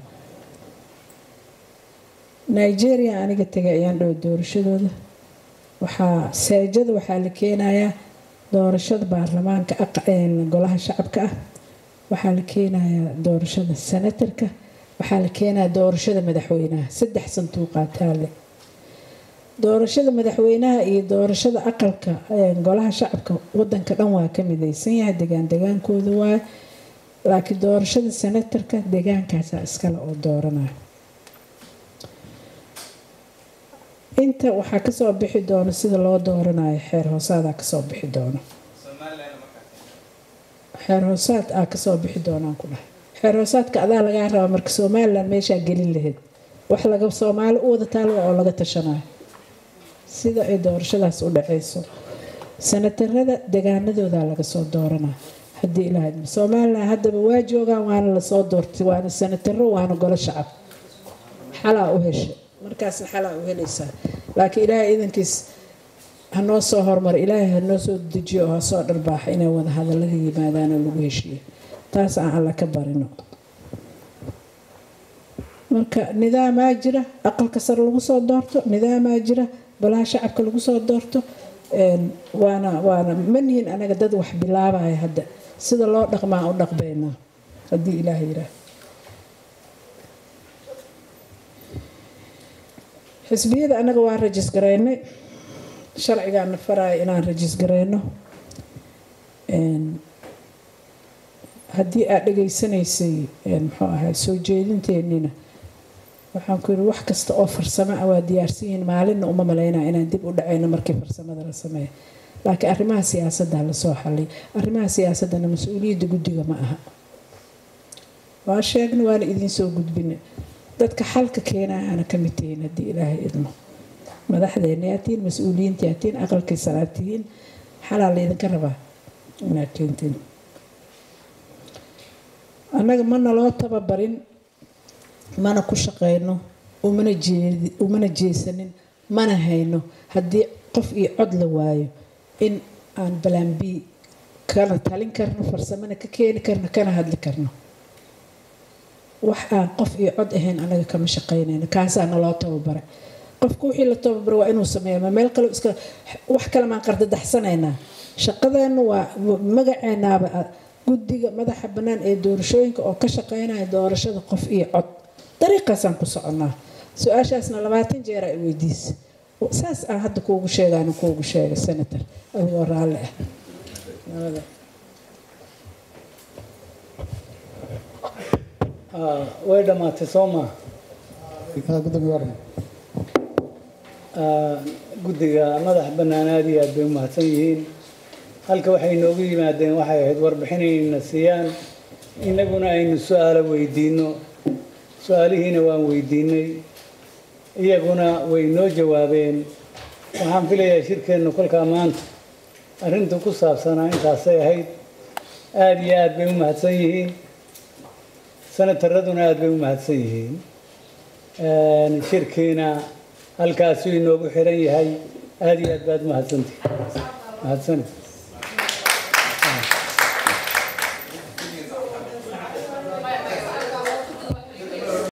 C: nigeria aniga tegay ayaan dhow doorashadooda waxaa seejada waxaa la keenayaa doorashada baarlamaanka golaha shacabka ah waxaa la keenayaa doorashada senatarka waxaa la keenayaa doorashada madaxweynaha saddex sanduuqaataale doorashada madaxweynaha iyo doorashada aqalka golaha shacabka wadanka dhan waa ka midaysan yahay degaan degaankooda waaye laakiin doorashada senatarka deegaankaasaa iskale oo dooranaya inta waxaa kasoo bixi doono sida loo dooranayo xeer hoosaadaa kasoo bixi doono xeer hoosaad aa kasoo bixi doonaan ku dhahay xeer hoosaadka adaa lagaa rabaa marka somalilan meeshaa gelin lahayd wax laga soomaali u wada taalwa oo laga tashanayo sida ay doorashadaas u dhaceyso sanatarada degaanadooda laga soo dooranaa haddii ilaahay somalilan haddaba waa joogaan waana lasoo doortay waana sanataro waana golo shacab xalaa u heshay markaasna xalaa u helaysaa laakiin ilaahay idankiis hanoo soo hormar ilaahay hanoo soo dejiyo oo hasoo dharbaaxa inay wada hadalada yimaadaan oo lagu heshiiyo taas aan alla ka barino marka nidaamaa jira aqalka sare lagu soo doorto nidaamaa jira golaha shacabka lagu soo doorto waana waana manihin anaga dad wax bilaabaya hadda sida loo dhaqmaa u dhaqbaynaa haddii ilaah yiraah xisbiyada anaga waa rajis garaynay sharcigaana faraya inaan rajis garayno haddii aad dhegaysanaysay muxuu ahay soo jeedinteennina waxaan ku yidhi wax kasta oo farsamo ah waa diyaarsan yihiin maalinna uma malaynaa inaan dib u dhacayno markii farsamada la sameeya laakiin arrimaha siyaasadda lasoo xalay arrimaha siyaasaddana mas-uuliyadda guddiga ma aha waa sheegna waana idiinsoo gudbina dadka xalka keenayaana ka mid tihiin haddii ilaahay idmo madaxdeena yaa tihiin mas-uuliyiinta yaa tihiin aqalkii salaad tihiin xalaa laydinka rabaa inaad keentiin annaga mana loo tababarin mana ku shaqeyno umana jeesanin mana hayno haddii qof iyo cod la waayo in aan balambi kana talin karno farsamana ka keeni karno kana hadli karno wax aan qof iyo cod ahayn anaga kama shaqeynayno kaasaa naloo tababaray qofku wixii la tababaray waa inuu sameeya ma meel kale iska wax kale maan qardadaxsanaynaa shaqadeenu waa magaceenaaba guddiga madaxa bannaan ee doorashooyinka oo ka shaqeynaya doorashada qof iyo cod dariiqaasaan ku soconnaa su-aashaasna labaatan jeer ay weydiisa saas aan hadda kuugu sheegaan kuugu sheegay senator adigoo raalli ah
B: way dhammaatay soo maa guddiga madax bannaan aada iyo aad bay u mahadsan yihiin halka waxay noogu yimaadeen waxay ahayd warbixin inayna siiyaan innaguna aynu su-aalo weydiinno su-aalihiina waan weydiinay iyaguna way noo jawaabeen waxaan filayaa shirkeennu kolkaa maanta arrinta ku saabsanaa intaasay ahayd aada iyo aad bay u mahadsan yihiin sanataraduna aada bay u mahadsan yihiin shirkiina halkaasuu inoogu xiran yahay aada iyo aad baad mahadsantihi mahadsanid